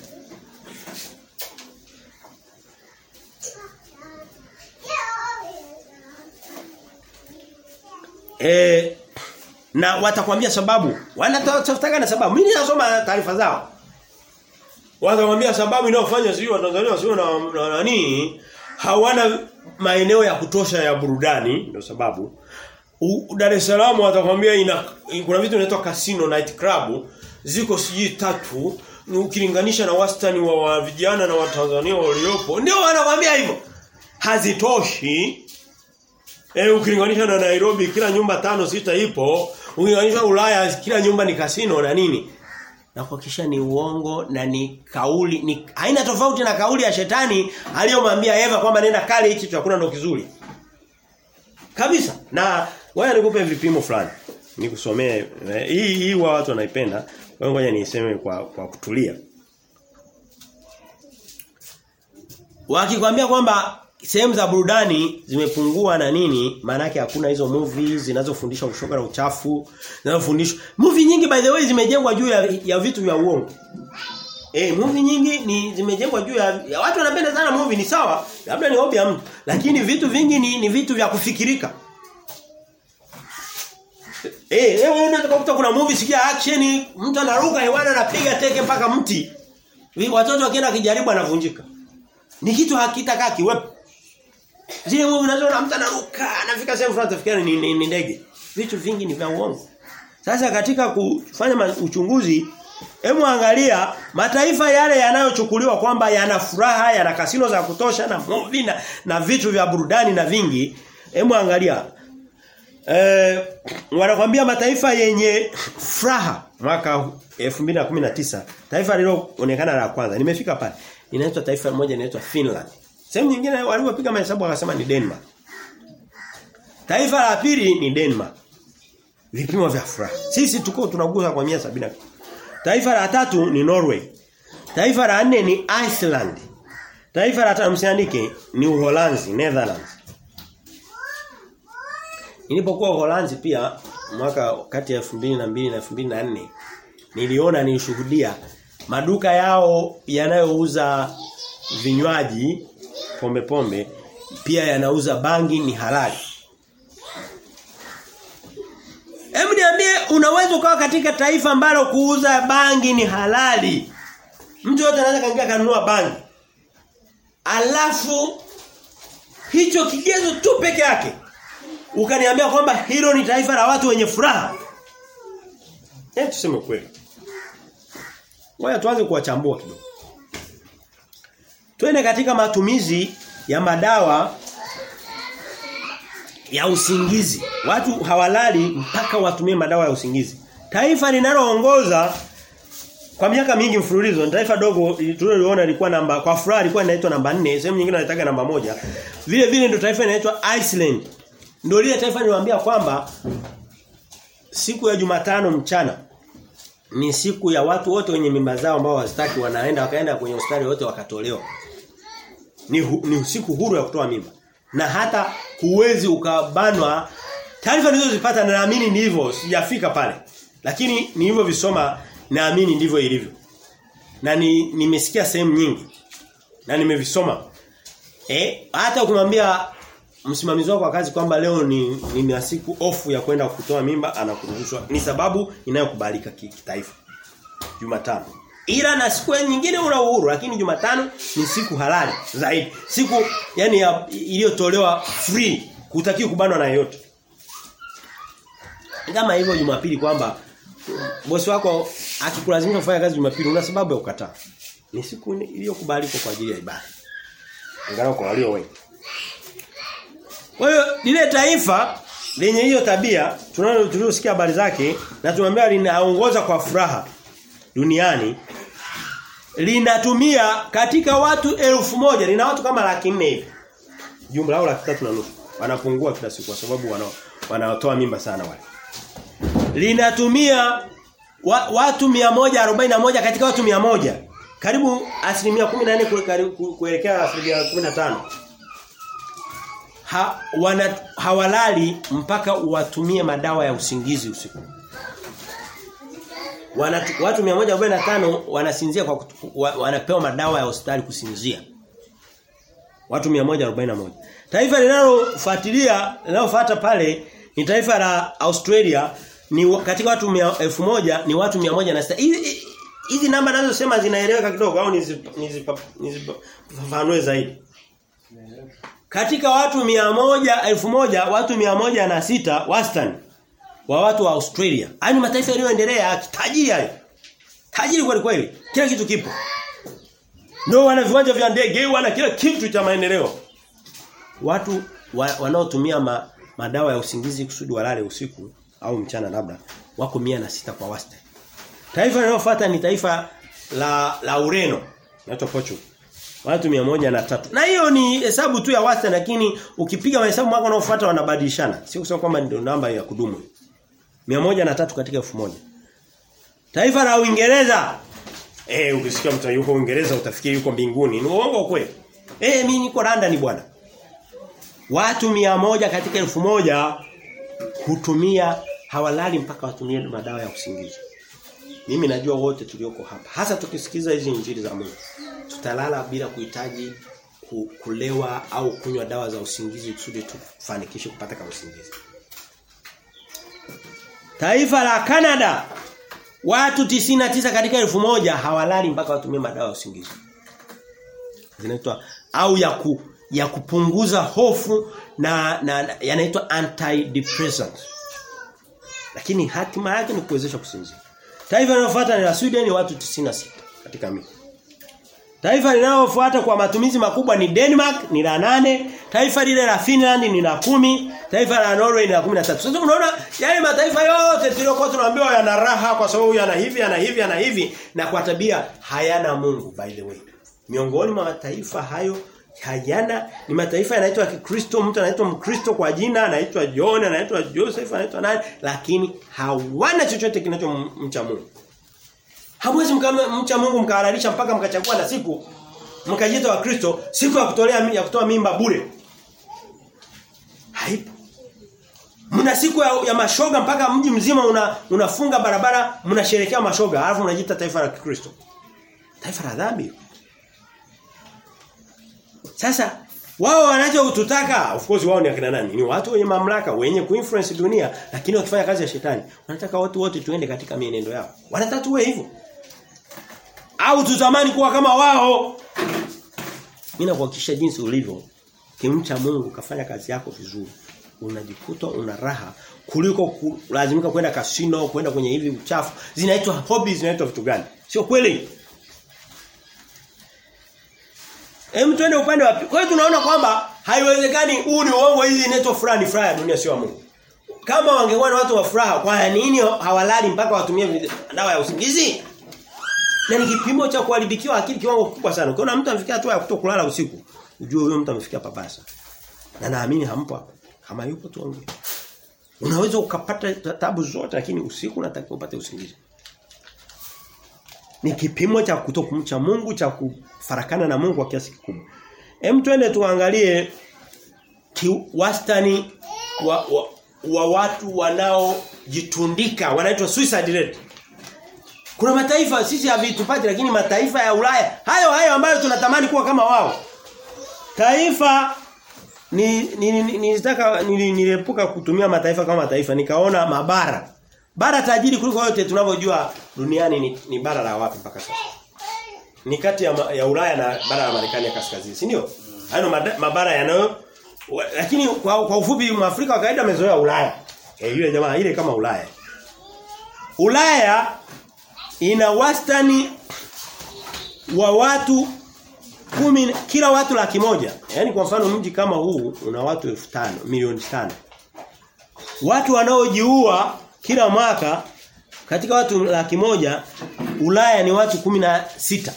Eh na watakwambia sababu. Wanatafuta na sababu. Mimi ninasoma taarifa zao. Watakwambia sababu inayofanya sio Watanzania wasio na, na nani hawana maeneo ya kutosha ya burudani ndio sababu. Dar es Salaam watakwambia ina kuna vitu vinaitwa casino night club ziko siji tatu ukilinganisha na wastani wa, wa vijana na Watanzania waliopo ndio wanakwambia hivyo hazitoshi eh ukilinganisha na Nairobi kila nyumba tano sita ipo ukilinganisha Ulaya kila nyumba ni kasino na nini na kuhakikisha ni uongo na ni kauli ni haina tofauti na kauli ya shetani aliyomwambia Eva kwamba nenda kale hichi chakula ndo kizuri kabisa na wewe nikupe vipimo fulani nikusomee hii hii wa watu wanaipenda wewe ngoja niiseme kwa kwa kutulia Wakikwambia kwamba sehemu za burudani zimepungua na nini maana yake hakuna hizo movies zinazofundisha ushoga na uchafu zinazofundishwa movie nyingi by the way zimejengwa juu ya, ya vitu vya uongo Eh movie nyingi ni zimejengwa juu ya, ya watu wanapenda sana movie ni sawa labda ni hobby ya mtu lakini vitu vingi ni, ni vitu vya kufikirika Eh, leo unaweza kukuta kuna movie sikia action, mtu anaruka hewani anapiga teke mpaka mti. Watoto wakienda kijaribu anavunjika. Ni kitu hakitakaa kiwepo. Zile movie unazoona mtu anaruka, anafika sehemu fulani tafikiri ni, ni, ni ndege. Vitu vingi ni vya uongo. Sasa katika kufanya uchunguzi Hebu angalia mataifa yale yanayochukuliwa kwamba yana furaha, yana kasino za kutosha na movie na, na vitu vya burudani na vingi. Hebu angalia. Eh wanakwambia mataifa yenye furaha mwaka 2019 taifa lililoonekana la kwanza nimefika pale inaitwa taifa moja inaitwa Finland. Sehemu nyingine walipopiga mahesabu wakasema ni Denmark. Taifa la pili ni Denmark. Vipimo vya furaha. Sisi tuko tunagusa kwa 170. Taifa la tatu ni Norway. Taifa la nne ni Iceland. Taifa la tano msiandike ni Uholanzi, Netherlands. Nilipokuwa Uholanzi pia mwaka kati ya 2002 na 2004 niliona nilishuhudia maduka yao yanayouza vinywaji pombe pombe pia yanauza bangi ni halali. Hebu niambie unaweza ukawa katika taifa ambalo kuuza bangi ni halali. Mtu yote anaweza kaingia kanunua bangi. Alafu hicho kigezo tu peke yake ukaniambia kwamba hilo ni taifa la watu wenye furaha. Eh tuseme kweli. Ngoja tuanze kuwachambua kidogo. Twende katika matumizi ya madawa ya usingizi. Watu hawalali mpaka watumie madawa ya usingizi. Taifa linaloongoza kwa miaka mingi mfululizo ni taifa dogo tuliloliona lilikuwa namba kwa furaha ilikuwa inaitwa namba 4, sehemu nyingine wanataka namba moja. Vile vile ndio taifa inaitwa Iceland. Ndio lile taifa niliwaambia kwamba siku ya Jumatano mchana ni siku ya watu wote wenye mimba zao ambao wazitaki wanaenda wakaenda kwenye hospitali wote wakatolewa. Ni hu, ni siku huru ya kutoa mimba. Na hata huwezi ukabanwa taarifa nilizozipata na naamini ni hivyo sijafika pale. Lakini ni hivyo visoma naamini ndivyo ilivyo. Na ni nimesikia sehemu nyingi. Na nimevisoma. Eh hata ukimwambia msimamizi wako wa kazi kwamba leo ni ni siku off ya kwenda kutoa mimba anakuruhushwa ni sababu inayokubalika kitaifa. Jumatano. Ila na siku nyingine una uhuru lakini Jumatano ni siku halali zaidi. Siku yani iliyotolewa free, hutakiwi kubanwa na yeyote. Kama hivyo Jumapili kwamba bosi wako akikulazimisha kufanya kazi Jumapili una sababu ya kukataa. Ni siku iliyokubalika kwa ajili ya ibada. Ingawa kwa walio wengi. Kwa hiyo lile taifa lenye hiyo tabia tunalo tuliosikia habari zake na tunaambia linaongoza kwa furaha duniani linatumia katika watu elfu moja lina watu kama laki nne hivi jumla au laki tatu na nusu wanapungua kila siku kwa sababu wana wanaotoa mimba sana wale linatumia wa, watu 141 katika watu 100 karibu asilimia 14 kuelekea asilimia 15 ha, wana, hawalali mpaka watumie madawa ya usingizi usiku. Wana, watu 145 wanasinzia kwa kutu, wa, wanapewa madawa ya hospitali kusinzia. Watu 141. Taifa linalofuatilia linalofuata pale ni taifa la Australia ni katika watu 1000 ni watu 106. Hizi hizi namba nazo sema zinaeleweka kidogo au nizifafanue zaidi. Katika watu mia moja elfu moja watu mia moja na sita wastani wa watu wa Australia. Yaani mataifa yaliyoendelea tajiri hayo. Tajiri kweli kweli. Kila kitu kipo. Ndio wana viwanja vya ndege, wana kila kitu cha maendeleo. Watu wa, wanaotumia ma, madawa ya usingizi kusudi walale usiku au mchana labda wako mia na sita kwa wastani. Taifa linalofuata ni taifa la la Ureno, inaitwa Portugal. Watu moja na tatu. Na hiyo ni hesabu tu ya wastani lakini ukipiga mahesabu mwaka unaofuata wanabadilishana. Sio kusema kwamba ndio namba ya kudumu. moja na tatu katika elfu moja Taifa la Uingereza. Eh ukisikia mtu yuko Uingereza utafikiri yuko mbinguni. Ni uongo kweli. Eh mimi niko London bwana. Watu moja katika elfu moja hutumia hawalali mpaka watumie madawa ya usingizi. Mimi najua wote tulioko hapa. Hasa tukisikiza hizi injili za Mungu tutalala bila kuhitaji kulewa au kunywa dawa za usingizi kusudi tufanikishe kupata kama usingizi. Taifa la Canada watu 99 katika elfu moja hawalali mpaka watumie madawa ya usingizi. Zinaitwa au ya ku, ya kupunguza hofu na, na, na yanaitwa antidepressants. Lakini hatima yake ni kuwezesha kusinzia. Taifa linalofuata ni la Sweden watu 96 katika miji. Taifa linalofuata kwa matumizi makubwa ni Denmark ni la nane, taifa lile la Finland ni la kumi, taifa la Norway ni la 13. Sasa unaona yale mataifa yote tuliokuwa tunaambiwa yana raha kwa sababu yana hivi yana hivi yana hivi na kwa tabia hayana Mungu by the way. Miongoni mwa mataifa hayo hayana ni mataifa yanaitwa Kikristo, mtu anaitwa Mkristo kwa jina, anaitwa John, anaitwa Joseph, anaitwa nani, lakini hawana chochote kinachomcha Mungu. Hamwezi mcha Mungu mkahalalisha mpaka mkachagua na siku mkajiita wa Kristo siku ya kutolea ya kutoa mimba bure. Haipo. Mna siku ya, ya mashoga mpaka mji mzima una, unafunga barabara mnasherekea mashoga alafu mnajiita taifa la Kikristo. Taifa la dhambi. Sasa wao wanachotutaka of course wao ni akina nani? Ni watu wenye mamlaka, wenye kuinfluence dunia, lakini wakifanya kazi ya shetani. Wanataka watu wote tuende katika mienendo yao. Wanataka tuwe hivyo. Au tutamani kuwa kama wao. Mimi nakuhakikisha jinsi ulivyo kimcha Mungu kafanya kazi yako vizuri. Unajikuta una raha kuliko kulazimika kwenda kasino, kwenda kwenye hivi uchafu. Zinaitwa hobbies, zinaitwa vitu gani? Sio kweli? Hem twende upande wa Kwa hiyo tunaona kwamba haiwezekani huu ni uongo hizi inaitwa fulani furaha ya dunia sio ya Mungu. Kama wangekuwa na watu wa furaha kwa nini hawalali mpaka watumie dawa ya usingizi? Na ni kipimo cha kuharibikiwa akili kiwango kikubwa sana. Ukiona mtu amefikia hatua ya kutokulala usiku, ujue huyo mtu amefikia pabasa. Na naamini hampo hapo. Kama yupo tuongee. Unaweza ukapata tabu zote lakini usiku unatakiwa upate usingizi. Ni kipimo cha kutokumcha Mungu cha kufarakana na Mungu kwa kiasi kikubwa. Hem twende tuangalie wastani wa, wa, wa watu wanaojitundika wanaitwa suicide rate. Kuna mataifa sisi havitupati lakini mataifa ya Ulaya hayo hayo ambayo tunatamani kuwa kama wao. Taifa ni nilitaka ni, ni, niliepuka kutumia mataifa kama mataifa nikaona mabara. Bara tajiri kuliko yote tunavyojua duniani ni, ni bara la wapi mpaka sasa? Ni kati ya, ya Ulaya na bara la Marekani ya kaskazini, si ndio? Hayo mabara yanayo lakini kwa, kwa ufupi Mwafrika wa kawaida amezoea Ulaya. Eh yule jamaa ile kama Ulaya. Ulaya ina wastani wa watu kumi kila watu laki moja. Yaani kwa mfano mji kama huu una watu elfu tano milioni tano Watu wanaojiua kila mwaka katika watu laki moja Ulaya ni watu kumi na sita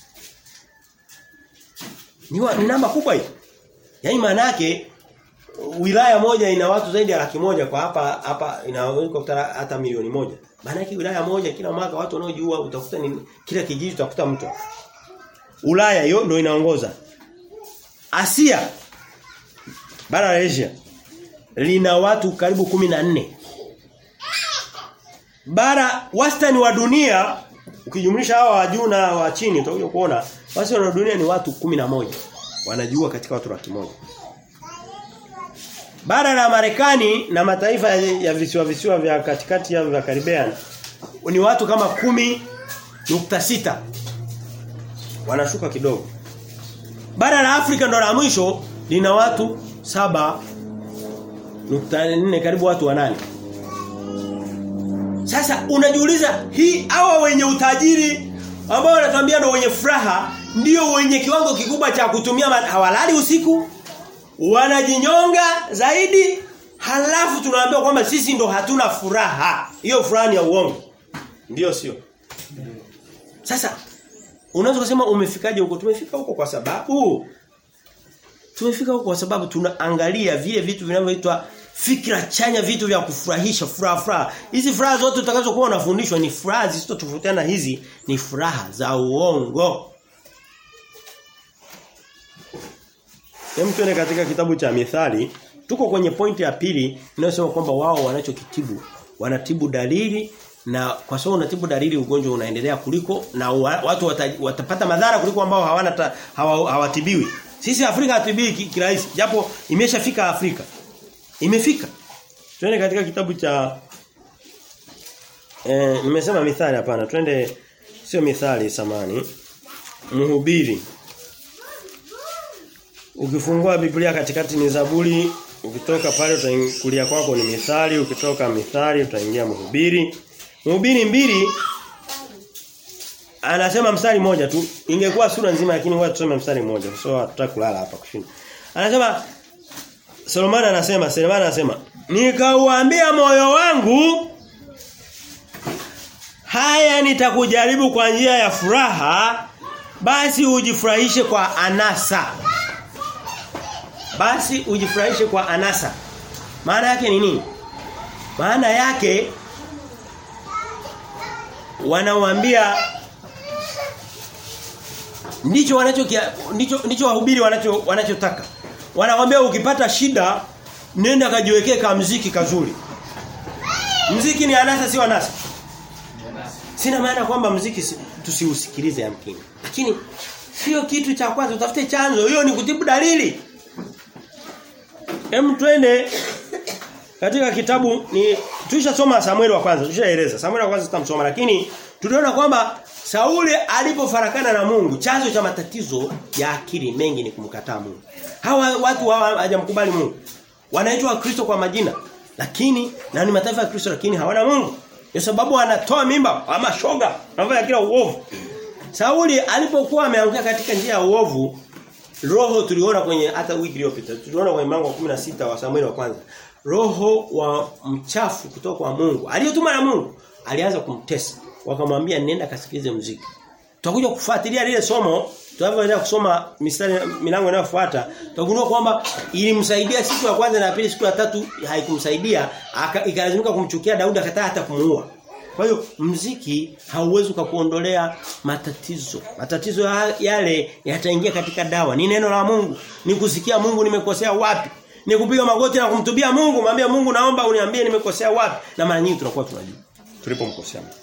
Ni, wa, ni namba kubwa hii. Yaani maana yake wilaya moja ina watu zaidi ya laki moja kwa hapa hapa inaweza kukuta hata milioni moja. Maana yake wilaya moja kila mwaka watu wanaojiua utakuta ni kila kijiji utakuta mtu. Ulaya hiyo ndio inaongoza. Asia bara la Asia lina watu karibu kumi na nne Bara wastani wa dunia ukijumlisha hawa wa juu na wa chini utakuja kuona wastani wa dunia ni watu kumi na moja wanajua katika watu laki moja. Bara la Marekani na mataifa ya visiwa visiwa vya katikati ya vya Caribbean ni watu kama kumi nukta sita wanashuka kidogo. Bara la Afrika ndo la mwisho lina watu saba nukta nne karibu watu wanane. Sasa unajiuliza hii hawa wenye utajiri ambao wanatuambia ndio wenye furaha ndio wenye kiwango kikubwa cha kutumia hawalali usiku wanajinyonga zaidi halafu tunaambiwa kwamba sisi ndo hatuna furaha. Hiyo furaha ni ya uongo. Ndiyo sio? Sasa unaweza kusema umefikaje huko? Tumefika huko kwa sababu tumefika huko kwa sababu tunaangalia vile vitu vinavyoitwa fikra chanya vitu vya kufurahisha furaha furaha hizi furaha zote utakazokuwa unafundishwa ni furaha zisizotofautiana hizi ni furaha za uongo Hem tuende katika kitabu cha Mithali tuko kwenye pointi ya pili inayosema kwamba wao wanachokitibu wanatibu dalili na kwa sababu unatibu dalili ugonjwa unaendelea kuliko na watu wata, watapata madhara kuliko ambao hawana ta, hawa, hawatibiwi sisi Afrika hatibiwi kirahisi japo imeshafika Afrika Imefika. Tuende katika kitabu cha eh nimesema mithali hapana. Twende sio mithali samani. Mhubiri. Ukifungua Biblia katikati ni Zaburi, ukitoka pale utaingia kwako ni mithali, ukitoka mithali utaingia mhubiri. Mhubiri mbili anasema mstari mmoja tu. Ingekuwa sura nzima lakini ngoja tusome mstari mmoja. So hatutaki kulala hapa kushinda. Anasema Solomon anasema, Solomon anasema, "Nikauambia moyo wangu haya nitakujaribu kwa njia ya furaha, basi ujifurahishe kwa anasa." Basi ujifurahishe kwa anasa. Maana yake ni nini? Maana yake wanawaambia ndicho wanacho ndicho ndicho wahubiri wanacho wanachotaka. Wanakwambia ukipata shida nenda kajiwekee ka mziki kazuri. Mziki ni anasa sio anasa. Sina maana kwamba mziki si, tusiusikilize yamkini. Lakini sio kitu cha kwanza utafute chanzo. Hiyo ni kutibu dalili. Hem twende katika kitabu ni tulishasoma Samueli wa kwanza, tulishaeleza. Samueli wa kwanza tutamsoma lakini tuliona kwamba Sauli alipofarakana na Mungu, chanzo cha matatizo ya akili mengi ni kumkataa Mungu. Hawa watu hawa hajamkubali Mungu. Wanaitwa Kristo kwa majina, lakini na ni mataifa ya Kristo lakini hawana Mungu. Kwa sababu wanatoa mimba ama shoga, wanafanya kila uovu. Sauli alipokuwa ameanguka katika njia ya uovu, roho tuliona kwenye hata wiki iliyopita, tuliona kwenye mlango wa 16 wa Samueli wa kwanza. Roho wa mchafu kutoka kwa Mungu, aliyotuma na Mungu, alianza kumtesa wakamwambia nenda kasikilize muziki. Tutakuja kufuatilia lile somo tunapoendelea kusoma mistari milango inayofuata tutagundua kwamba ilimsaidia siku ya kwanza na pili siku ya tatu haikumsaidia ikalazimika kumchukia Daudi akataa hata kumuua. Kwa hiyo mziki hauwezi kukuondolea matatizo. Matatizo yale yataingia katika dawa. Ni neno la Mungu. Ni kusikia Mungu nimekosea wapi. Ni kupiga magoti na kumtubia Mungu, mwambie Mungu naomba uniambie nimekosea wapi. Na mara nyingi tunakuwa tunajua. Tulipomkosea Mungu.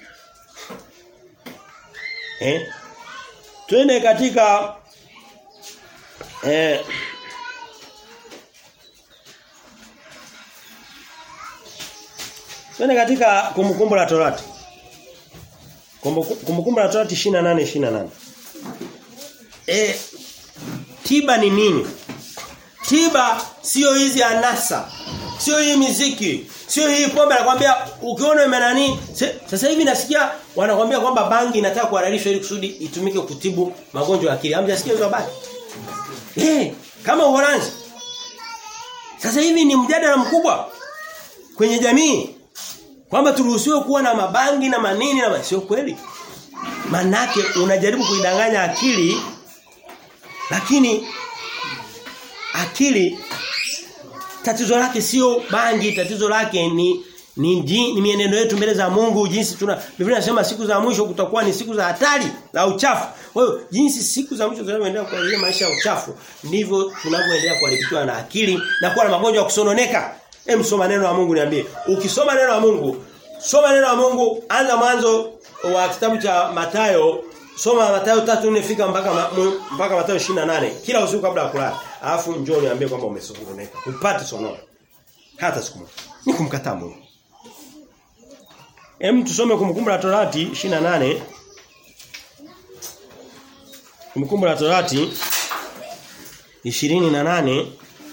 Eh? Twende katika eh Twende katika kumbukumbu la Torati. Kumbukumbu la Torati 28 28. Eh tiba ni nini? Tiba sio hizi anasa. Sio hii miziki. Sio hii pombe anakuambia ukiona imenani sasa hivi nasikia wanakuambia kwamba bangi inataka kuhalalishwa ili kusudi itumike kutibu magonjwa ya akili. Hamjasikia hizo habari? Eh, kama Uholanzi. Sasa hivi ni mjadala mkubwa kwenye jamii kwamba turuhusiwe kuwa na mabangi na manini na sio kweli. Manake unajaribu kuidanganya akili lakini akili tatizo lake sio bangi tatizo lake ni ni, ni mienendo yetu mbele za Mungu jinsi tuna Biblia inasema siku za mwisho kutakuwa ni siku za hatari za uchafu. Kwa hiyo jinsi siku za mwisho zinavyoendelea kwa maisha ya uchafu ndivyo tunavyoendelea kuharibikiwa na akili na kuwa na magonjwa ya kusononeka. Hem soma neno la Mungu niambie. Ukisoma neno la Mungu, soma neno la Mungu, anza mwanzo wa kitabu cha Matayo, soma Matayo 3:4 fika mpaka ma, mpaka Matayo 28 kila usiku kabla ya kulala. Alafu njoo niambie kwamba umesononeka. Upate sonono. Hata siku moja. Ni kumkataa Mungu. Hem tusome kumkumbuka la Torati 28 Kumkumbuka la Torati 28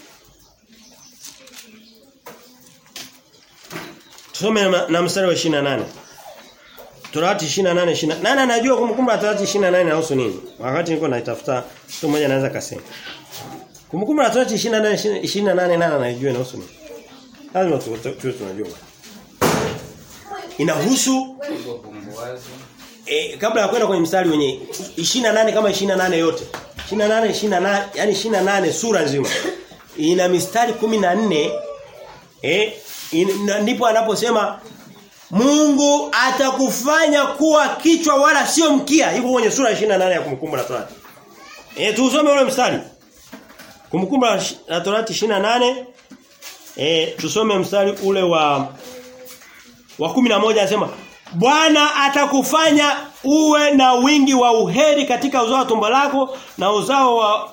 Tusome na, na mstari wa 28. Torati 28 28. Nani anajua kumkumbuka la Torati 28 inahusu nini? Wakati niko naitafuta mtu mmoja anaweza kasema. Kumkumbuka la Torati 28 28 nani anajua inahusu nini? Lazima tuwe tunajua. Inahusu e, kabla ya kwenda kwenye mstari wenye 28 kama 28 yote. 28 28 yani 28 sura nzima. Ina mistari 14 eh ndipo anaposema Mungu atakufanya kuwa kichwa wala sio mkia. Iko kwenye sura 28 ya kumkumbu la Torati. Eh tusome ule mstari. Kumkumbu la Torati 28 eh tusome mstari ule wa wa 11 anasema Bwana atakufanya uwe na wingi wa uheri katika uzao wa tumbo lako na uzao wa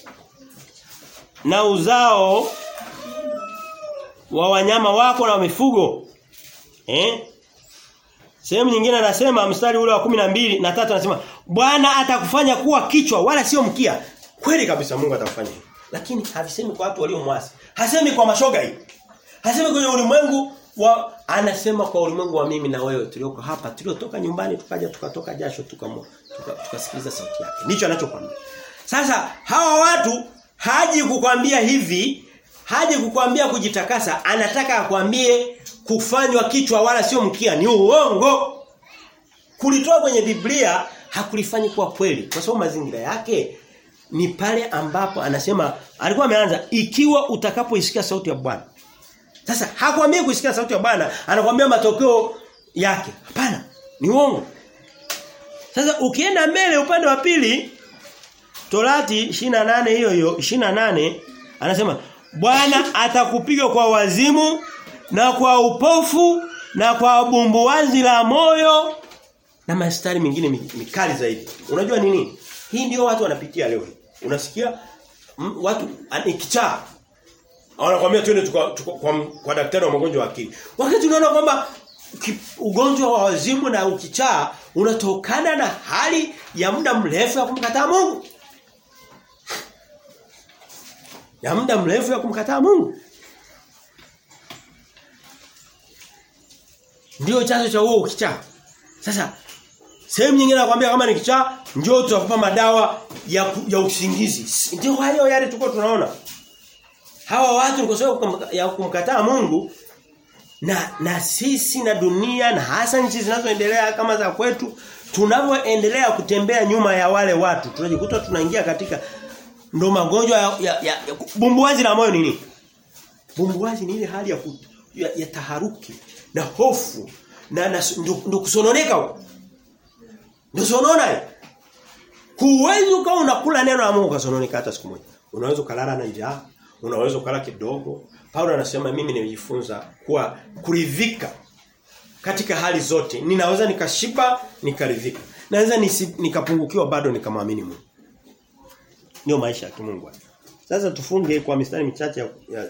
na uzao wa wanyama wako na mifugo. Eh? Sehemu nyingine anasema mstari ule wa kumi na mbili na tatu anasema Bwana atakufanya kuwa kichwa wala sio mkia. Kweli kabisa Mungu atakufanya hivyo. Lakini havisemi kwa watu waliomwasi. Hasemi kwa mashoga hii. Hasemi kwenye ulimwengu wa anasema kwa ulimwengu wa mimi na wewe tulioko hapa tuliotoka nyumbani tukaja tukatoka jasho tukasikiliza tuka, tuka sauti yake. Ndicho anachokwambia. Sasa hawa watu haji kukwambia hivi, haji kukwambia kujitakasa, anataka akwambie kufanywa kichwa wala sio mkia ni uongo. Kulitoa kwenye Biblia hakulifanyi kuwa kweli kwa sababu mazingira yake ni pale ambapo anasema alikuwa ameanza ikiwa utakapoisikia sauti ya Bwana. Sasa hakwambii kuisikia sauti ya Bwana, anakuambia matokeo yake. Hapana, ni uongo. Sasa ukienda mbele upande wa pili Torati 28 hiyo hiyo 28 anasema Bwana atakupiga kwa wazimu na kwa upofu na kwa bumbuwazi la moyo na mastari mengine mikali zaidi. Unajua nini? Hii ndio watu wanapitia leo. Unasikia m, watu ni kichaa. Wanakuambia twende kwa, kwa, kwa daktari wa magonjwa ya akili. Wakati unaona kwamba ugonjwa wa wazimu na ukichaa unatokana na hali ya muda mrefu ya kumkataa Mungu. Ya muda mrefu ya kumkataa Mungu. Ndio chanzo cha huo ukichaa. Sasa sehemu nyingine nakwambia kama ni kichaa njoo tutakupa madawa ya ya usingizi. Ndio hayo yale tulikuwa tunaona. Hawa watu kwa sababu ya kumkataa Mungu na na sisi na dunia na hasa nchi zinazoendelea kama za kwetu tunavyoendelea kutembea nyuma ya wale watu tunajikuta tunaingia katika ndo magonjwa ya, ya, ya, ya bumbuazi la moyo nini? Bumbuazi ni ile hali ya, ku, ya, ya taharuki na hofu na, na ndo kusononeka ndio sonona huwezi ukawa unakula neno la Mungu kasononeka hata siku moja unaweza kulala na njaa unaweza kulala kidogo Paulo anasema mimi nimejifunza kuwa kuridhika katika hali zote ninaweza nikashiba nikaridhika naweza nikapungukiwa bado nikamwamini Mungu ndio maisha ya kimungu sasa tufunge kwa mistari michache ya, ya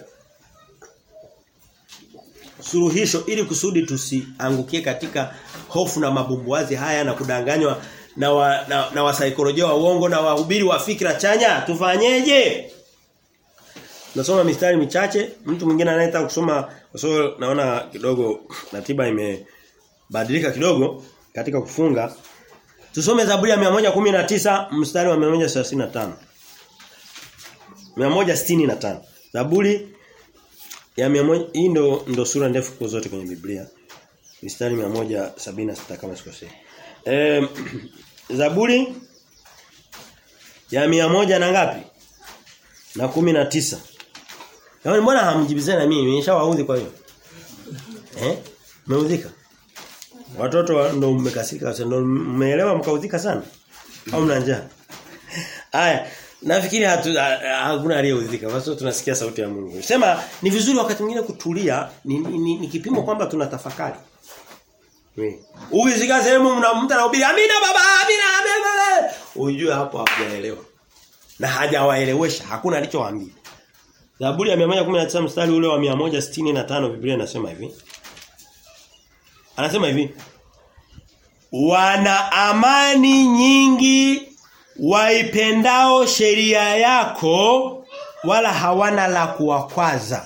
suluhisho ili kusudi tusiangukie katika hofu na mabumbuazi haya na kudanganywa na wa, na, na wasaikolojia wa uongo na wahubiri wa fikra chanya tufanyeje Nasoma mistari michache mtu mwingine anayetaka kusoma kwa sababu naona kidogo ratiba imebadilika kidogo katika kufunga tusome Zaburi ya 119 mstari wa 135 165 Zaburi ya 100 hii ndo ndo sura ndefu kwa zote kwenye Biblia. Mistari 176 kama sikosei. Eh Zaburi ya 100 na ngapi? Na 19. Yaani mbona hamjibizani na mimi? Nimeshawaudhi kwa hiyo. Eh? Mmeudhika? Watoto ndo mmekasika sana, ndo mmeelewa mkaudhika sana? Au mna njaa? Haya, Nafikiri hakuna aliyeudhika kwa sababu tunasikia sauti ya Mungu. Sema ni vizuri wakati mwingine kutulia ni, ni, ni, ni kipimo kwamba tunatafakari. Uizika sehemu mna mtu anahubiri amina baba amina amina. Ujue hapo hajaelewa. Na hajawaelewesha hakuna alichowaambia. Zaburi ya 119 mstari ule wa 165 Biblia inasema hivi. Anasema hivi. Wana amani nyingi waipendao sheria yako wala hawana la kuwakwaza.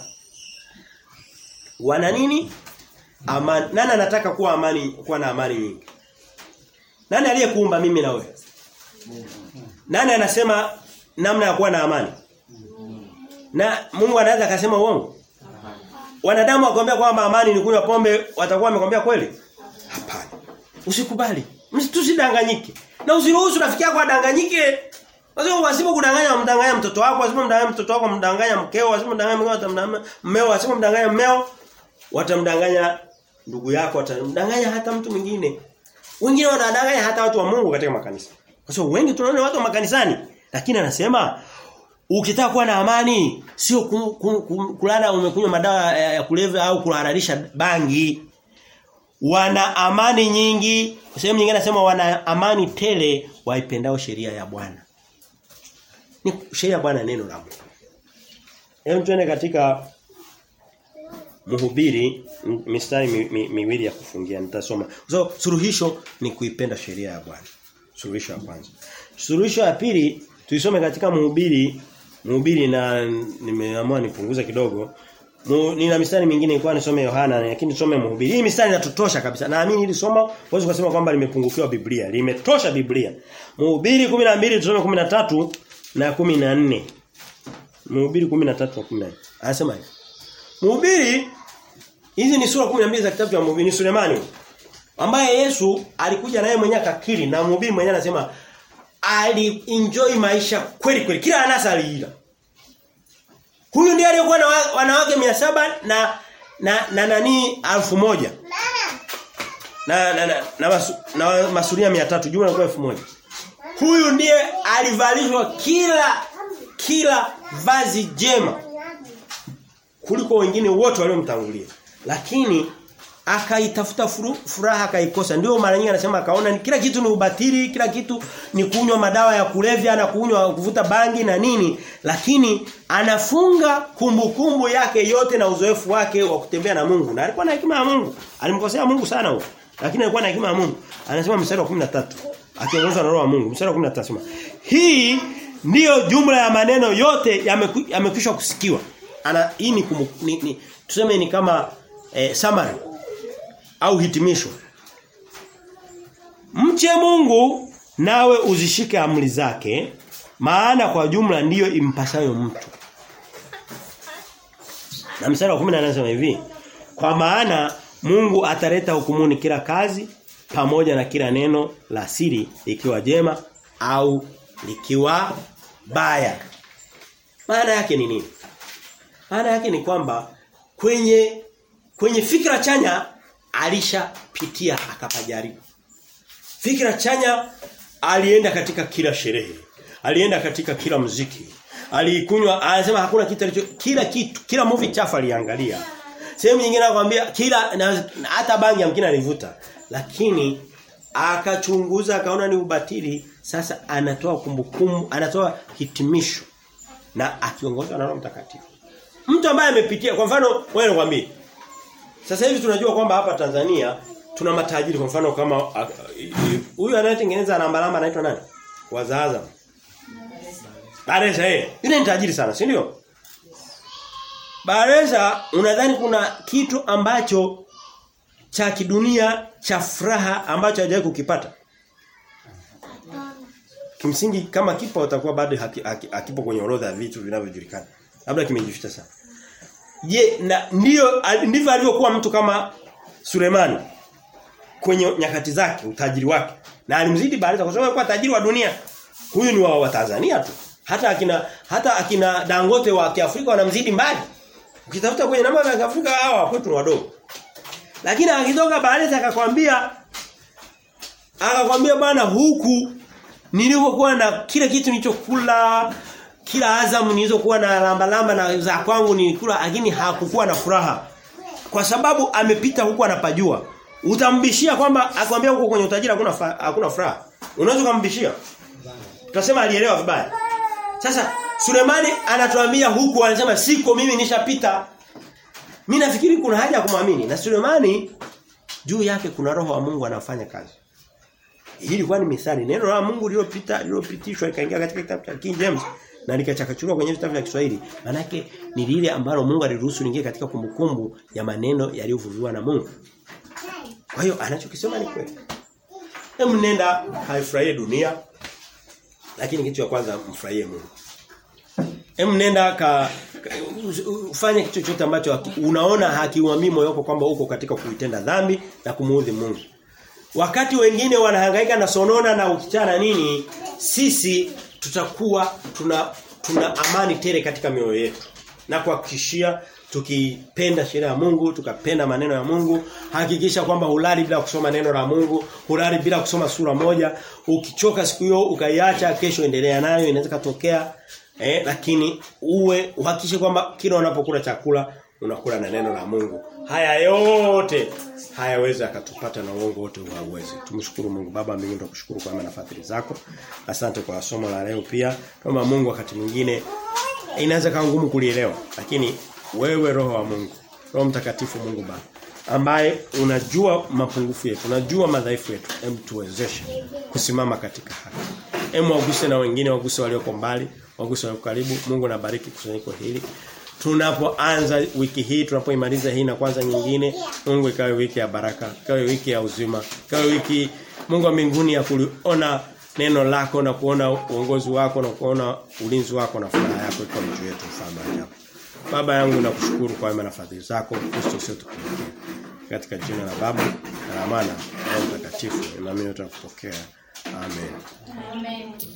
Wana nini? Amani. Nani anataka kuwa amani kuwa na amani nyingi? Nani aliyekuumba mimi na wewe? Nani anasema namna ya kuwa na amani? Na Mungu anaweza akasema uongo? Wanadamu wakwambia kwamba amani ni kunywa pombe, watakuwa wamekwambia kweli? Hapana. Usikubali. Tusidanganyike. Na usiruhusu rafiki yako adanganyike. Wazio wasipo kudanganya mdanganya mtoto wako, wasipo mdanganya mtoto wako mdanganya mkeo, wasipo mdanganya mkeo watamdanganya mmeo, wasipo mdanganya mmeo watamdanganya ndugu yako, watamdanganya hata mtu mwingine. Wengine wanadanganya hata watu wa Mungu katika makanisa. Kwa sababu wengi tunaona watu wa makanisani, lakini anasema ukitaka kuwa na amani sio kulala umekunywa madawa ya kulevya au kuhalalisha bangi. Wana amani nyingi Sehemu nyingine anasema wana amani tele waipendao sheria ya Bwana. Ni sheria ya Bwana neno la Mungu. Hebu tuende katika Mhubiri mistari mi, mi, miwili ya kufungia nitasoma. So suluhisho ni kuipenda sheria ya Bwana. Suluhisho ya kwanza. Suluhisho ya pili tuisome katika Mhubiri Mhubiri na nimeamua nipunguze kidogo. Mu, nina mistari mingine ilikuwa nisome Yohana lakini nisome Mhubiri. Hii mistari inatutosha kabisa. Naamini hili somo huwezi kusema kwamba limepungukiwa Biblia. Limetosha Biblia. Mhubiri 12 tusome 13 na 14. Mhubiri 13 na 14. Anasema hivi. Mhubiri hizi ni sura 12 za kitabu cha Mhubiri ni Sulemani ambaye Yesu alikuja naye mwenyewe akakiri na mhubiri mwenyewe anasema ali-enjoy maisha kweli kweli kila anasa aliila. Huyu ndiye aliyekuwa na wanawake 700 na na na nani 1000. Na na na, na, masu, na masuria 300 jumla kwa 1000. Huyu ndiye alivalishwa kila kila vazi jema kuliko wengine wote waliomtangulia. Lakini akaitafuta furaha akaikosa. Ndio mara nyingi anasema akaona kila kitu ni ubatili, kila kitu ni kunywa madawa ya kulevya na kunywa kuvuta bangi na nini, lakini anafunga kumbukumbu kumbu yake yote na uzoefu wake wa kutembea na Mungu. Na alikuwa na hekima ya Mungu. Alimkosea Mungu sana huyo. Lakini alikuwa na hekima ya Mungu. Anasema mstari wa 13. Akiongozwa na roho wa Mungu. Mstari wa 13 anasema, "Hii ndiyo jumla ya maneno yote yamekwisha kusikiwa." Ana hii ni, kumu, ni, ni tuseme ni kama eh, summary au hitimisho. Mche Mungu nawe uzishike amri zake maana kwa jumla ndiyo impasayo mtu. Na mstari wa 10 anasema hivi, kwa maana Mungu ataleta hukumuni kila kazi pamoja na kila neno la siri ikiwa jema au likiwa baya. Maana yake ni nini? Maana yake ni kwamba kwenye kwenye fikra chanya alishapitia akapajaribu. Fikra chanya alienda katika kila sherehe. Alienda katika kila muziki. Alikunywa anasema hakuna kitu alicho kila kitu kila movie chafu aliangalia. Sehemu nyingine anakuambia kila na, hata bangi yamkini alivuta. Lakini akachunguza akaona ni ubatili sasa anatoa kumbukumbu anatoa hitimisho na akiongozwa na Roho Mtakatifu. Mtu ambaye amepitia kwa mfano wewe nikwambie sasa hivi tunajua kwamba hapa Tanzania tuna matajiri kwa mfano kama huyu anayetengeneza namba namba anaitwa nani? Wazaza. Baresa eh. Yule ni tajiri sana, si ndio? Baresa unadhani kuna kitu ambacho cha kidunia cha furaha ambacho hajawahi kukipata? Kimsingi kama kipo utakuwa bado hakipo haki, haki kwenye orodha ya vitu vinavyojulikana. Labda kimejificha sana. Je, na ndio ndivyo alivyokuwa mtu kama Sulemani kwenye nyakati zake, utajiri wake. Na alimzidi Baresa kwa sababu alikuwa tajiri wa dunia. Huyu ni wa, wa Tanzania tu. Hata akina hata akina Dangote wa Kiafrika wanamzidi mbali. Ukitafuta kwenye namba za Afrika hawa kwetu ni wadogo. Lakini akitoka Baresa akakwambia akakwambia bana huku nilivyokuwa na kila kitu nilichokula kila azamu nilizokuwa na lamba lamba na za kwangu nilikula lakini hakukuwa na furaha. Kwa sababu amepita huku anapajua. Utambishia kwamba akwambia huko kwenye utajiri hakuna hakuna furaha. Unaweza kumbishia? Tutasema alielewa vibaya. Sasa Sulemani anatuambia huku anasema siko mimi nishapita. Mimi nafikiri kuna haja ya kumwamini. Na Sulemani juu yake kuna roho wa Mungu anafanya kazi. Hii ilikuwa ni misali. Neno la Mungu lililopita lililopitishwa ikaingia katika kitabu cha King James na likachakachuliwa kwenye vitabu vya Kiswahili. Manake ni lile ambalo Mungu aliruhusu liingie katika kumbukumbu ya maneno yaliyovuviwa na Mungu. Kwa hiyo anachokisema ni kweli. Hebu nenda haifurahie dunia lakini kitu cha kwanza mfurahie Mungu. Hebu nenda ka, ka ufanye kitu chochote ambacho unaona hakiuamii moyo wako kwamba uko katika kuitenda dhambi na kumuudhi Mungu. Wakati wengine wanahangaika na sonona na ukichana nini, sisi tutakuwa tuna tuna amani tele katika mioyo yetu. Na kuhakikishia tukipenda sheria ya Mungu, tukapenda maneno ya Mungu, hakikisha kwamba hulali bila kusoma neno la Mungu, hulali bila kusoma sura moja, ukichoka siku hiyo ukaiacha kesho endelea nayo inaweza katokea eh lakini uwe uhakikishe kwamba kila unapokula chakula unakula na neno la Mungu. Haya yote hayawezi akatupata na uongo wote hauwezi. Tumshukuru Mungu Baba mbinguni tukushukuru kwa na fadhili zako. Asante kwa somo la leo pia. Kama Mungu wakati mwingine inaweza kawa ngumu kulielewa lakini wewe roho wa Mungu Roho Mtakatifu Mungu Baba ambaye unajua mapungufu yetu, unajua madhaifu yetu. Hem tuwezeshe kusimama katika haki. Hem waguse na wengine waguse walioko mbali, waguse walioko karibu. Mungu nabariki kusanyiko hili. Tunapoanza wiki hii, tunapoimaliza hii na kwanza nyingine, Mungu ikawe wiki ya baraka, ikawe wiki ya uzima, ikawe wiki Mungu wa mbinguni ya kuliona neno lako na kuona uongozi wako na kuona ulinzi wako na furaha yako iko juu yetu mfalme ajabu. Baba yangu nakushukuru kwa wema na fadhili zako Kristo sio tukuletea. Katika jina la Baba na la Mwana na Roho Mtakatifu na mimi tutakupokea. Amen. Amen.